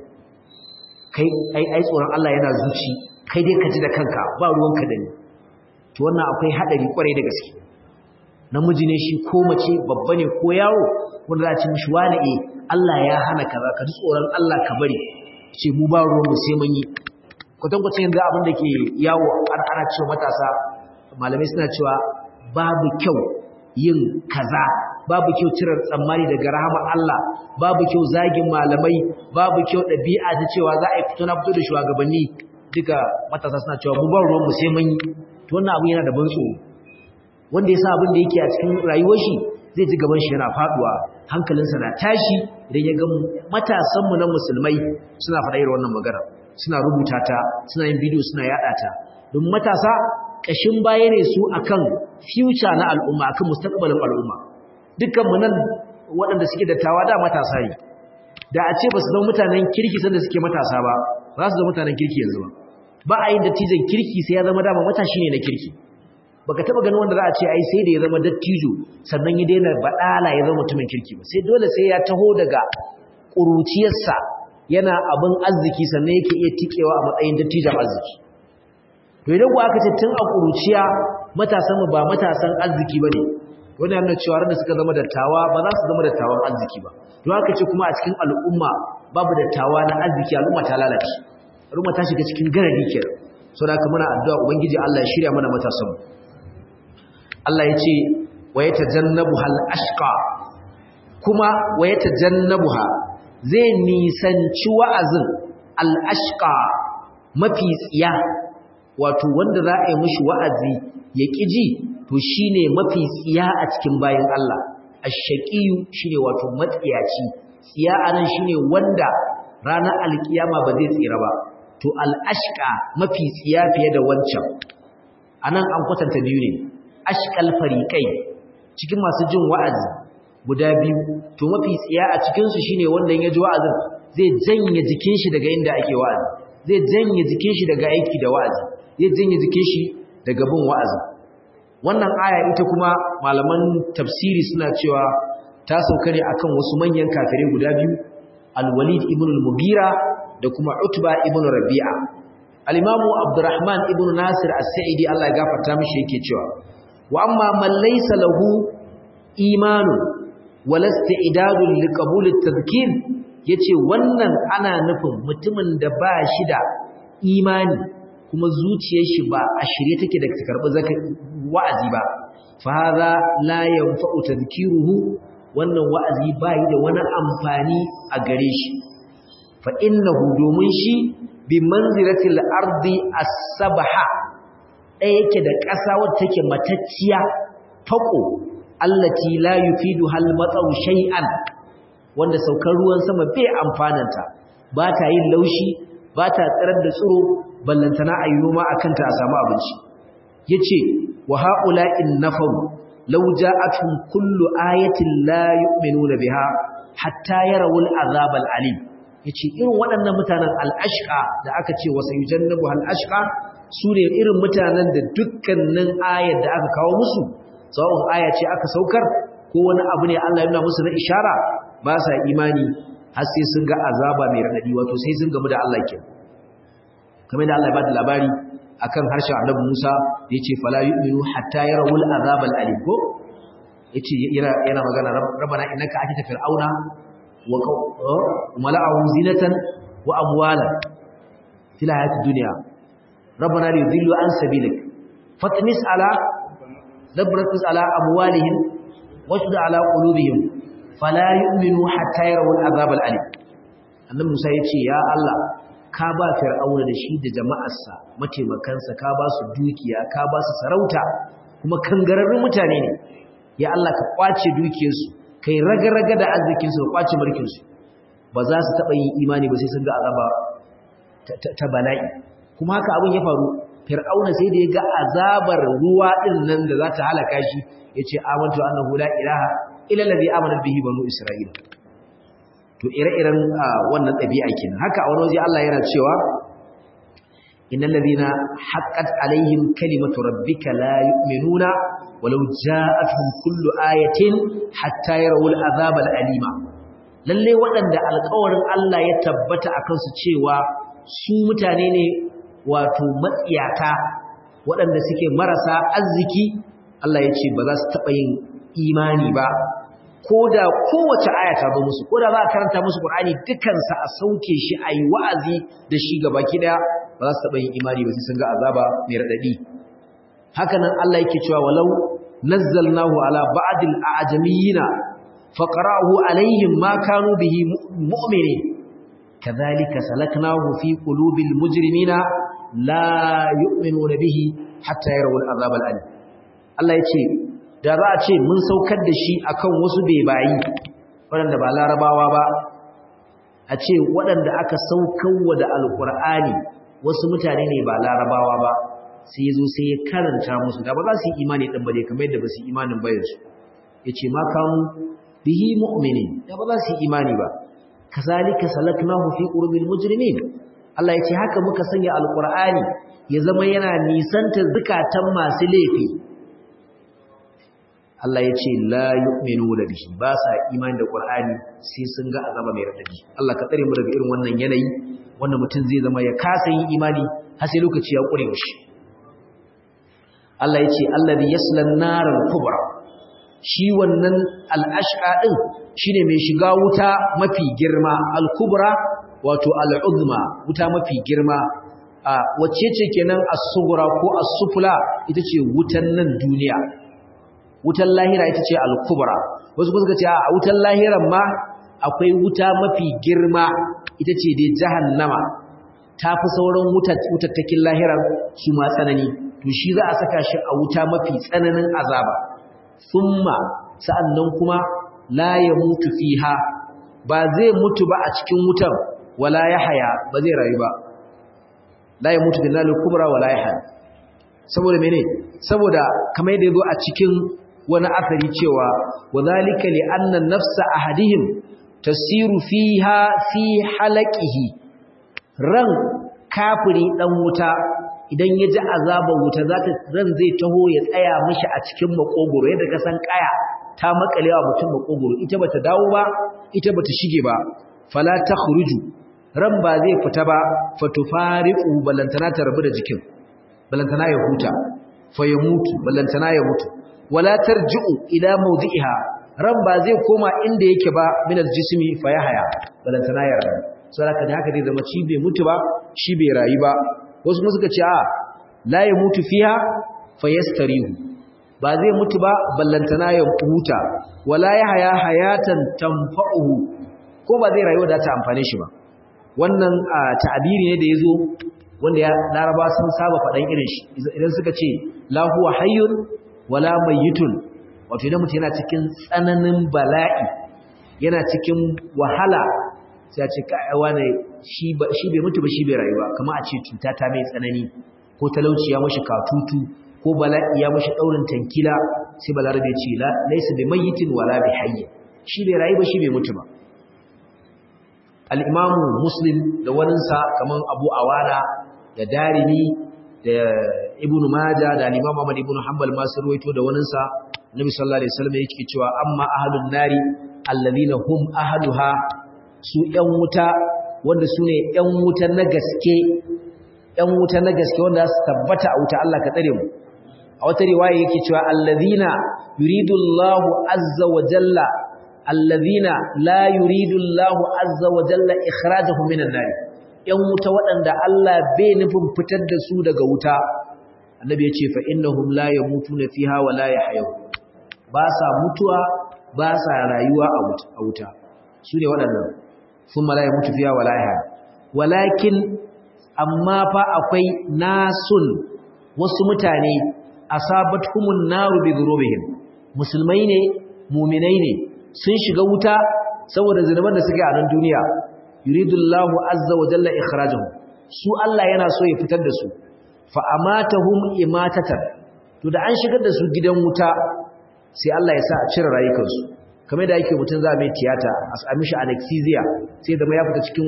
kai ai ai tsoron Allah yana zuci kai dai ka ji da kanka ba ruwanka da ni to wannan akwai haɗari ƙwarai da gaske namiji ne shi ko mace babba ne ko yawo wanda za a ce mishi wani eh Allah ya hana kaza ka ji tsoron Allah ka bari ce mu ba ruwan mu sai mun yi kwatankwacin yanzu abin da ke yawo ana cewa matasa malamai suna cewa babu kyau yin kaza babu kyau cirar tsammani daga rahama Allah babu kyau zagin malamai babu kyau ɗabi'a ta cewa za a yi fito na fito da shugabanni duka matasa suna cewa mu ban ruwanmu sai mun yi to wannan abu yana da ban tsoro wanda ya sa abin da yake a cikin rayuwar shi zai ji gaban shi yana faduwa hankalinsa na tashi idan ya ga matasanmu na musulmai suna faɗa irin wannan magana suna rubuta ta suna yin bidiyo suna yada ta don matasa kashin baya ne su akan future na al'umma akan mustaqbalin al'umma dukkan mu nan waɗanda suke dattawa da matasa ne da a ce ba su zama mutanen kirki sanda suke matasa ba za su zama mutanen kirki yanzu ba ba a yin dattijan kirki sai ya zama dama matashi ne na kirki baka taba ganin wanda za a ce ai sai da ya zama dattijo sannan ya daina badala ya zama mutumin kirki ba sai dole sai ya taho daga ƙuruciyarsa yana abin arziki sannan yake iya tikewa a matsayin dattijan arziki to idan ku aka ce tun a ƙuruciya matasan mu ba matasan arziki bane wani yana cewa ran da suka zama dattawa ba za su zama dattawan arziki ba to aka ce kuma a cikin al'umma babu dattawa na arziki al'umma ta lalace al'umma ta shiga cikin garadi kenan saboda haka muna addu'a ubangiji Allah ya shirya mana matasan mu Allah ya ce wa yatajannabuha al-ashqa kuma wa yatajannabuha zai nisanci wa'azin al-ashqa mafi tsiya wato wanda za a yi mishi wa'azi ya ƙiji to shi ne mafi tsiya a cikin bayan Allah ashaƙiyu shi ne wato matsiyaci tsiya a nan shi ne wanda ranar alkiyama ba zai tsira ba to al'ashka mafi tsiya fiye da wancan a nan an kwatanta biyu ne ashkal fariƙai cikin masu jin wa'azi guda biyu to mafi tsiya a cikinsu shi ne wanda ya ji wa'azin zai janye jikin shi daga inda ake wa'azi zai janye jikin shi daga aiki da wa'azi zai janye jikin shi daga bin wa'azi wannan aya ita kuma malaman tafsiri suna cewa ta sauka ne akan wasu manyan kafirai guda biyu al-walid ibn al-mughira da kuma utba ibn rabi'a al-imamu abdurrahman ibn nasir as-sa'idi Allah ya gafarta mishi yake cewa wa amma man laysa lahu imanun wala istidadun liqabul at-tadhkir yace wannan ana nufin mutumin da ba shi da imani kuma zuciyar shi ba a shirye take da karɓi wa'azi ba fa hadha la yanfa'u tadhkiruhu wannan wa'azi bai da wani amfani a gare shi fa innahu domin shi bi manzilatil ardi as-sabha ɗaya yake da ƙasa wadda take matacciya fako allati la yufidu hal matsaw shay'an wanda saukar ruwan sama bai amfananta ba ta yin laushi ba ta tsirar da tsiro ballantana a yi noma a kanta a samu abinci ya ce wa ha'ula'in nafaru lau ja'atun kullu ayatin la yu'minuna biha hatta yarawul azabal alim yace irin waɗannan mutanen al'ashqa da aka ce wa sayujannabu al'ashqa su ne irin mutanen da dukkanin ayar da aka kawo musu sawa'un aya ce aka saukar ko wani abu ne Allah ya nuna musu na ishara ba sa imani har sai sun ga azaba mai radadi wato sai sun gamu da Allah kenan kamar da Allah ya bada labari akan harshen Annabi Musa yace fala yu'minu hatta yarawul azabal alim ko yace yana yana magana rabbana innaka atita fir'auna wa mala'ahu zinatan wa amwalan fil hayatid dunya rabbana liyudillu an sabilik fatmis ala dabrat ala amwalihim washdud ala qulubihim fala yu'minu hatta yarawul azabal alim annabi Musa yace ya Allah ka ba fir'auna da shi da jama'arsa mataimakansa ka ba su dukiya ka ba su sarauta kuma kangararrun mutane ne ya Allah ka kwace dukiyarsu kai raga-raga da arzikinsu ka kwace mulkinsu ba za su taɓa yin imani ba sai sun ga azaba ta bala'i kuma haka abin ya faru fir'auna sai da ya ga azabar ruwa din nan da za ta halaka shi ya ce amantu annahu la ilaha illa allazi amana bihi banu isra'ila to ire-iren wannan ɗabi'a kenan haka a wani waje Allah yana cewa innal ladina haqqat alaihim kalimatu rabbika la yu'minuna walau ja'atuhum kullu ayatin hatta yarawul azab alima lalle waɗanda alƙawarin Allah ya tabbata akan su cewa su mutane ne wato matsiyata waɗanda suke marasa arziki Allah ya ce ba za su taɓa yin imani ba ko da kowace aya ta zo musu ko da za a karanta musu Qur'ani dukansa a sauke shi a yi wa'azi da shi gaba ki daya ba za su taɓa yin imani ba sai sun ga azaba mai raɗaɗi haka nan Allah yake cewa walau nazzalnahu ala ba'dil a'jamiyina faqra'ahu alaihim ma kanu bihi mu'minin kadhalika salaknahu fi qulubil mujrimina la yu'minuna bihi hatta yarawul azab al-alim Allah yace da za a ce mun saukar da shi akan wasu bebayi waɗanda ba larabawa ba a ce waɗanda aka saukarwa da alƙur'ani wasu mutane ne ba larabawa ba sai zo sai ya karanta musu da ba za su yi imani ɗin ba dai kamar yadda ba su yi imanin bayansu ya ce ma kamu bihi mu'minin da ba za su yi imani ba kazalika salaknahu fi qurbil mujrimin Allah ya ce haka muka sanya alƙur'ani ya zama yana nisanta zukatan masu laifi Allah ya ce la yu'minu bihi ba sa imani da Qur'ani sai sun ga azaba mai radadi Allah ka tsare mu daga irin wannan yanayi wanda mutum zai zama ya kasa yin imani har sai lokaci ya kure mishi Allah ya ce allazi yaslan naral kubra shi wannan al'ashqa din shine mai shiga wuta mafi girma al-kubra wato al-uzma wuta mafi girma a wacce ce kenan as-sughra ko as-sufla ita ce wutan nan duniya wutan lahira ita ce al-kubra wasu kuma suka ce a wutan lahiran ma akwai wuta mafi girma ita ce dai jahannama ta fi sauran wutattakin lahiran su ma tsanani to shi za a saka shi a wuta mafi tsananin azaba summa sa'annan kuma la ya mutu fiha ba zai mutu ba a cikin wutar wala ya haya ba zai rayu ba la ya mutu billahi kubra wala ya haya saboda mene saboda kamar yadda yazo a cikin wani asari cewa wadhalika li anna nafsa ahadihim tasiru fiha fi halaqihi ran kafiri dan wuta idan ya ji azabar wuta zata ran zai taho ya tsaya mishi a cikin makogoro yadda ka san kaya ta makalewa mutum makogoro ita bata dawo ba ita bata shige ba fala takhruju ran ba zai fita ba fatufariqu balantana ta rabu da jikin balantana ya huta fa ya mutu balantana ya mutu wala tarji'u ila mawdi'iha ran ba zai koma inda yake ba min aljismi fa yahya balantana ya rayu saboda da haka zai zama ci bai mutu ba shi bai rayu ba wasu kuma suka ce a la ya mutu fiha fa yastarihu ba zai mutu ba ballantana ya huta wala yahya hayatan tanfa'uhu ko ba zai rayu da ta amfane shi ba wannan ta'abiri ne da yazo wanda ya laraba sun saba faɗan irin shi idan suka ce la huwa hayyun wala mayyitun wato idan mutum yana cikin tsananin bala'i yana cikin wahala sai a ce kaiwa ne shi bai mutu ba shi bai rayu ba kama a ce cuta ta mai tsanani ko talauci ya mashi katutu ko bala'i ya mashi daurin tankila sai balarabe ce la laysa bi mayyitin wala bi hayy shi bai rayu ba shi bai mutu ba al-imam muslim da waninsa kaman abu awana da darimi da ibnu majah da al-imam ahmad ibnu hanbal ma sun ruwaito da waninsa nabi sallallahu alaihi wasallam yake cewa amma ahlun nari alladhina hum ahluha su ‘yan wuta wanda su ne ‘yan wuta na gaske ‘yan wuta na gaske wanda su tabbata a wuta Allah ka tsare mu a wata riwaya yake cewa allazina yuridullahu azza wa jalla allazina la yuridullahu azza wa jalla ikhrajahum minan nar ‘yan wuta waɗanda Allah bai nufin fitar da su daga wuta annabi ya ce fa innahum la yamutuna fiha wa la yahyaw ba sa mutuwa ba sa rayuwa a wuta su ne waɗannan ثم لا يموت فيها ولا يحيى ولكن amma fa akwai nasun wasu mutane asabatuhumun naru bi dhurubihim musulmai ne mu'minai ne sun shiga wuta saboda zinuban da suke a nan duniya yuridullahu azza wa jalla ikhrajuhum su Allah yana so ya fitar da su fa amatahum imatatan to da an shigar da su gidan wuta sai Allah ya sa a cire rayukansu kamar da yake mutum za a mai tiyata a sami shi anesthesia sai zama ya fita cikin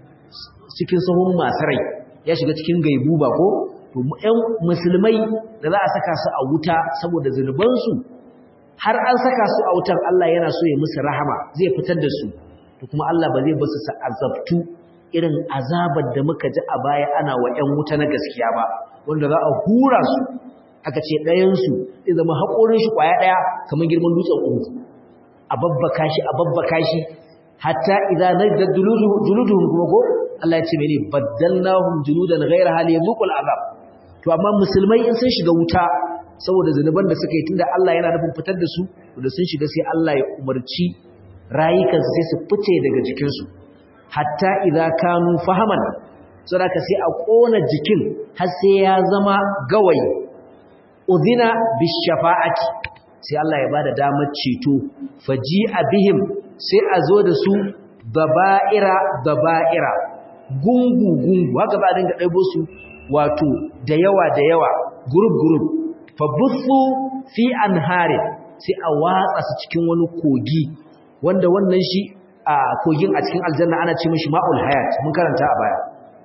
cikin sahun masu rai ya shiga cikin gaibu ba ko to ƴan musulmai da za a saka su a wuta saboda zunubansu har an saka su a wutar Allah yana so ya musu rahama zai fitar da su to kuma Allah ba zai ba su azabtu irin azabar da muka ji a baya ana wa ƴan wuta na gaskiya ba wanda za a hura su aka ce ɗayansu zai zama haƙorin shi ƙwaya ɗaya kamar girman dutsen uku a babbaka shi a babbaka shi hatta idan najdad juluduhum kuma ko Allah ya ce mene baddalnahum juludan ghayra hal yazuqul azab to amma musulmai in sun shiga wuta saboda zanuban da suka yi tunda Allah yana nufin fitar da su da sun shiga sai Allah ya umarci rayukansu sai su fice daga jikin su hatta idza kanu fahaman saboda sai a kona jikin har sai ya zama gawayi udhina bishafa'ati sai Allah ya bada damar ceto faji abihim sai a zo da su baba'ira baba'ira gungu gungu haka ba a dinga ɗaibo su wato da yawa da yawa group group fa buthu fi anharin sai a watsa su cikin wani kogi wanda wannan shi a kogin a cikin aljanna ana ce mishi ma'ul hayat mun karanta a baya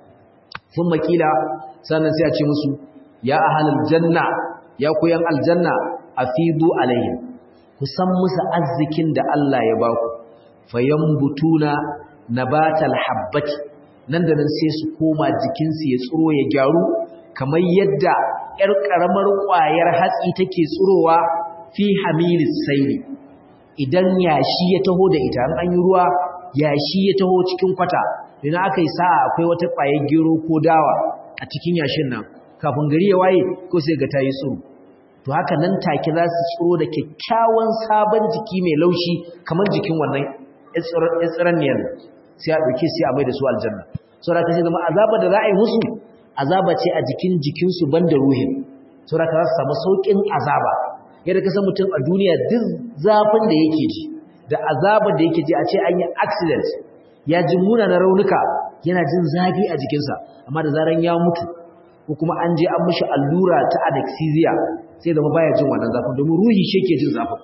sun makila sannan sai a ce musu ya ahalal janna ya koyan aljanna afidu alaihim ku san musu arzikin da Allah ya ba ku fayambutuna nabatal habbati nan da nan sai su koma jikinsu ya tsiro ya gyaru kamar yadda ƴar ƙaramar ƙwayar hatsi take tsirowa fi hamilis saili idan yashi ya taho da ita an yi ruwa yashi ya taho cikin kwata idan aka yi sa'a akwai wata ƙwayar gero ko dawa a cikin yashin nan kafin gari ya waye ko sai ga tayi tsiro to haka nan take za su tsiro da kyakkyawan sabon jiki mai laushi kamar jikin wannan tsiraniyar sai a ɗauke sai a mai da su aljanna saboda ka sai zama azaba da za a yi musu azaba ce a jikin jikinsu ban da ruhin saboda ka za su samu sauƙin azaba yadda ka san mutum a duniya duk zafin da yake ji da azabar da yake ji a ce an yi accident ya ji munanan raunuka yana jin zafi a jikinsa amma da zaran ya mutu ko kuma an je an mishi allura ta anesthesia sai zama baya jin wannan zafin domin ruhi shi yake jin zafin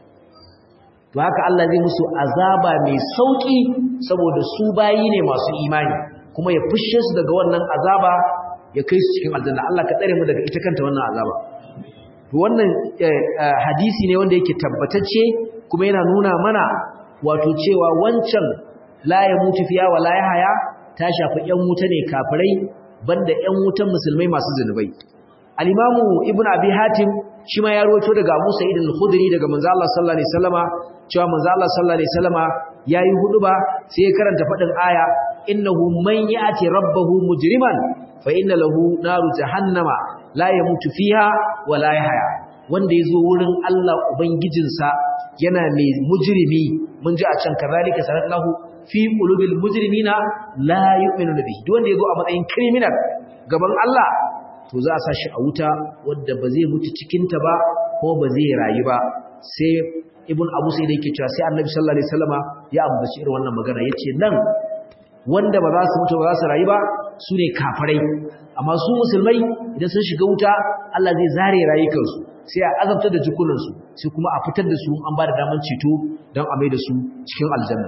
to haka Allah zai musu azaba mai sauki saboda su bayi ne masu imani kuma ya fushe su daga wannan azaba ya kai su cikin aljanna Allah ka tsare mu daga ita kanta wannan azaba to wannan hadisi ne wanda yake tabbatacce kuma yana nuna mana wato cewa wancan la ya mutu fiya wa la ya haya ta shafi ƴan wuta ne kafirai banda ƴan wutan musulmai masu zunubai al-imamu ibnu abi hatim shi ma ya rawaito daga Abu Sa'id al-Khudri daga manzo Allah sallallahu alaihi wasallama cewa manzo Allah sallallahu alaihi wasallama yayi huduba sai ya karanta fadin aya innahu man ya'ti rabbahu mujriman fa inna lahu naru jahannama la yamutu fiha wa la yahya wanda yazo wurin Allah ubangijinsa yana mai mujrimi mun ji a can kazalika sanallahu fi qulubil mujrimina la yu'minuna bihi duk wanda yazo a matsayin criminal gaban Allah to za a sa shi a wuta wadda ba zai mutu cikinta ba ko ba zai rayu ba sai ibn abu sai da yake cewa sai annabi sallallahu alaihi wasallama ya ambaci irin wannan magana yace nan wanda ba za su mutu ba za su rayu ba su ne kafirai amma su musulmai idan sun shiga wuta Allah zai zare rayukansu sai a azabtar da jikunansu sai kuma a fitar da su an ba da daman ceto don a mai da su cikin aljanna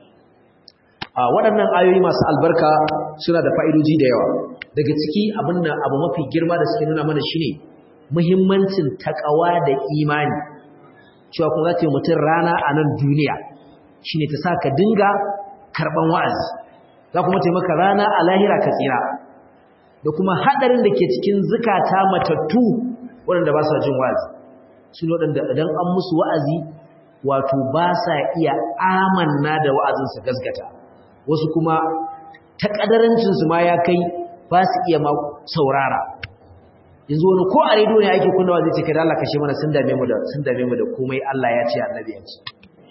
a waɗannan ayoyi masu albarka suna da fa'idoji da yawa daga ciki abin da abu mafi girma da suke nuna mana shine muhimmancin takawa da imani cewa kuma za ta yi mutum rana a nan duniya shine ta sa ka dinga karɓan wa'azi za kuma taimaka rana a lahira ka tsira da kuma haɗarin da ke cikin zukata matattu waɗanda ba sa jin wa'azi su ne waɗanda idan an musu wa'azi wato ba sa iya amanna da wa'azinsa gasgata wasu kuma ta ƙadarancinsu ma ya kai ba su iya ma saurara yanzu wani ko a rediyo ne ake kunnawa zai ce kai da Allah kashe mana sun dame mu da sun dame mu da komai Allah ya ce annabi ya ce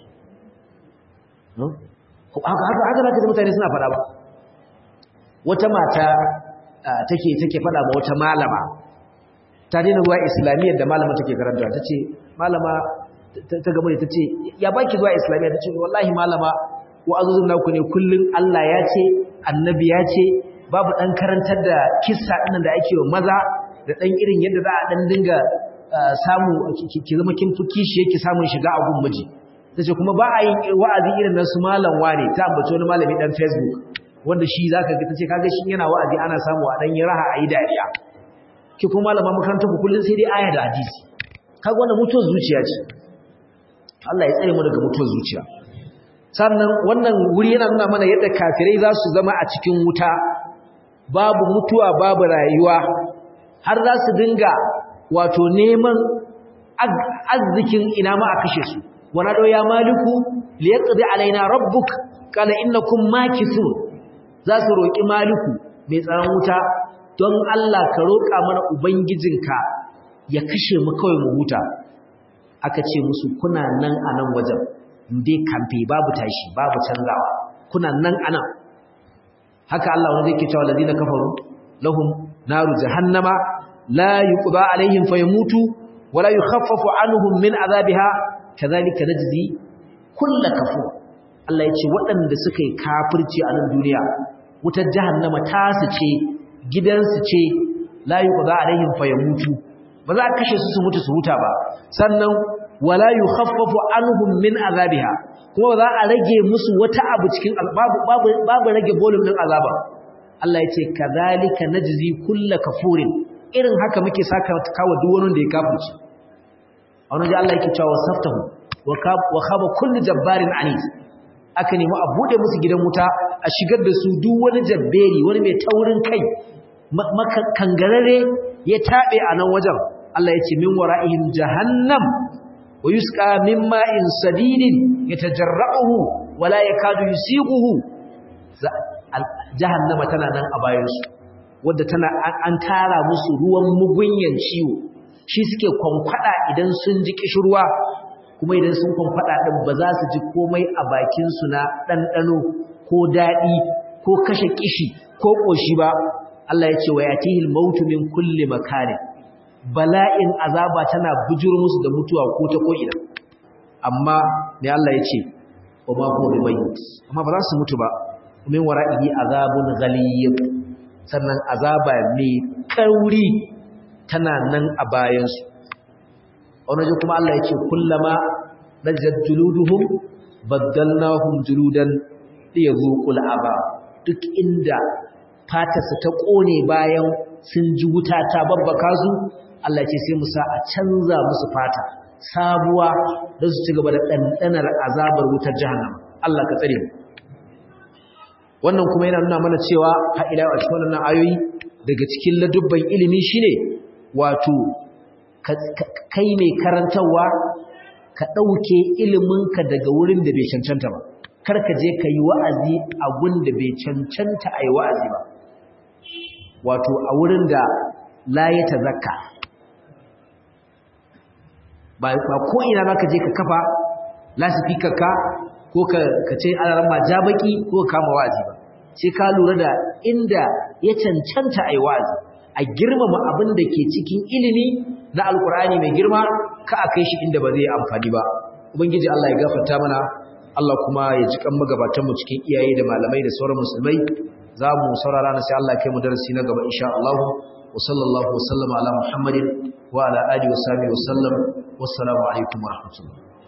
haka haka haka zaka ji mutane suna faɗa ba wata mata take take faɗa ma wata malama ta daina zuwa islamiyyar da malama take karanta ta ce malama ta gaba ne ta ce ya baki zuwa islamiyya ta ce wallahi malama wa'azuzun naku ne kullum Allah ya ce annabi ya ce babu ɗan karantar da kissa ɗinnan da ake wa maza da ɗan irin yadda za a ɗan dinga samu ki zama kin fi kishi yake samun shiga a gun miji ta ce kuma ba a yin wa'azi irin na su malam wane ta ambaci wani malami ɗan facebook wanda shi za ka ga ta ce kaga shi yana wa'azi ana samu a ɗan yi raha a yi dariya ki kuma malama makarantar ku kullum sai dai aya da hadisi kaga wannan mutuwar zuciya ce Allah ya tsare mu daga mutuwar zuciya sannan wannan wuri yana nuna mana yadda kafirai za su zama a cikin wuta babu mutuwa babu rayuwa har za su dinga wato neman arzikin ina ma a kashe su wana do ya maliku liyaqdi alaina rabbuk qala innakum makithun za su roki maliku mai tsaron wuta don Allah ka roka mana ubangijinka ya kashe mu kawai mu huta aka ce musu kuna nan a nan wajen dai kamfe babu tashi babu canzawa kuna nan a nan haka Allah wanda yake cewa ladina kafaru lahum naru jahannama la yuqda alaihim fayamutu wala yukhaffafu anhum min azabiha kadhalika najzi kull kafur Allah yace waɗanda suka yi kafirci a nan duniya wutar jahannama ta su ce gidansu ce la yuqda alaihim fayamutu ba za a kashe su su mutu su huta ba sannan wala yukhaffafu anhum min azabiha kuma ba za a rage musu wata abu cikin babu babu babu rage volume din azaba Allah yace kadhalika najzi kullu kafurin irin haka muke saka kawo duk wani da ya kafirci a wani Allah yake cewa saftahu wa khaba kullu jabbarin anid aka nemi a bude musu gidan wuta a shigar da su duk wani jabberi wani mai taurin kai maka kangarare ya tabe a nan wajen Allah ya ce min wara'ihim jahannam wa yusqa min ma'in sadidin yatajarra'uhu wa la yakadu yusighuhu jahannama tana nan a bayan su wadda tana an tara musu ruwan mugunyan ciwo shi suke kwankwada idan sun ji kishirwa kuma idan sun kwankwada din ba za su ji komai a bakin su na ɗanɗano ko daɗi ko kashe kishi ko ƙoshi ba Allah ya ce wa yatihil mautu min kulli makanin bala'in azaba tana bujuro musu da mutuwa ko ta ko'ina amma ne Allah ya ce wa ma huwa bimayyit amma ba za su mutu ba min wara'ihi azabun ghaliyy sannan azaba mai kauri tana nan a bayan su wani kuma Allah ya ce kullama najjat juluduhum baddalnahum juludan liyadhuqul aba duk inda fatarsa ta kone bayan sun ji wuta ta babbaka su Allah ce sai mu sa a canza musu fata sabuwa don su ci gaba da ɗanɗanar azabar wutar jahannama Allah ka tsare mu wannan kuma yana nuna mana cewa ha'ila a cikin wannan ayoyi daga cikin ladubban ilimi shine wato kai mai karantarwa ka ɗauke iliminka daga wurin da bai cancanta ba kar ka je ka yi wa'azi a gun da bai cancanta a yi wa'azi ba wato a wurin da la ya tazakka ba ko ina ba ka je ka kafa lasifikarka ko ka ce alaran ma jabaki ko ka kama wa'azi ba sai ka lura da inda ya cancanta a yi wa'azi a girmama abin da ke cikin ilimi na alkur'ani mai girma ka a kai shi inda ba zai amfani ba ubangiji Allah ya gafarta mana Allah kuma ya ji kan magabatanmu cikin iyaye da malamai da sauran musulmai za mu saurara na sai Allah ya kai mu darasi na gaba insha Allah wa sallallahu wa sallama ala Muhammadin wa ala alihi wa sahbihi wa sallam wassalamu alaikum wa rahmatullahi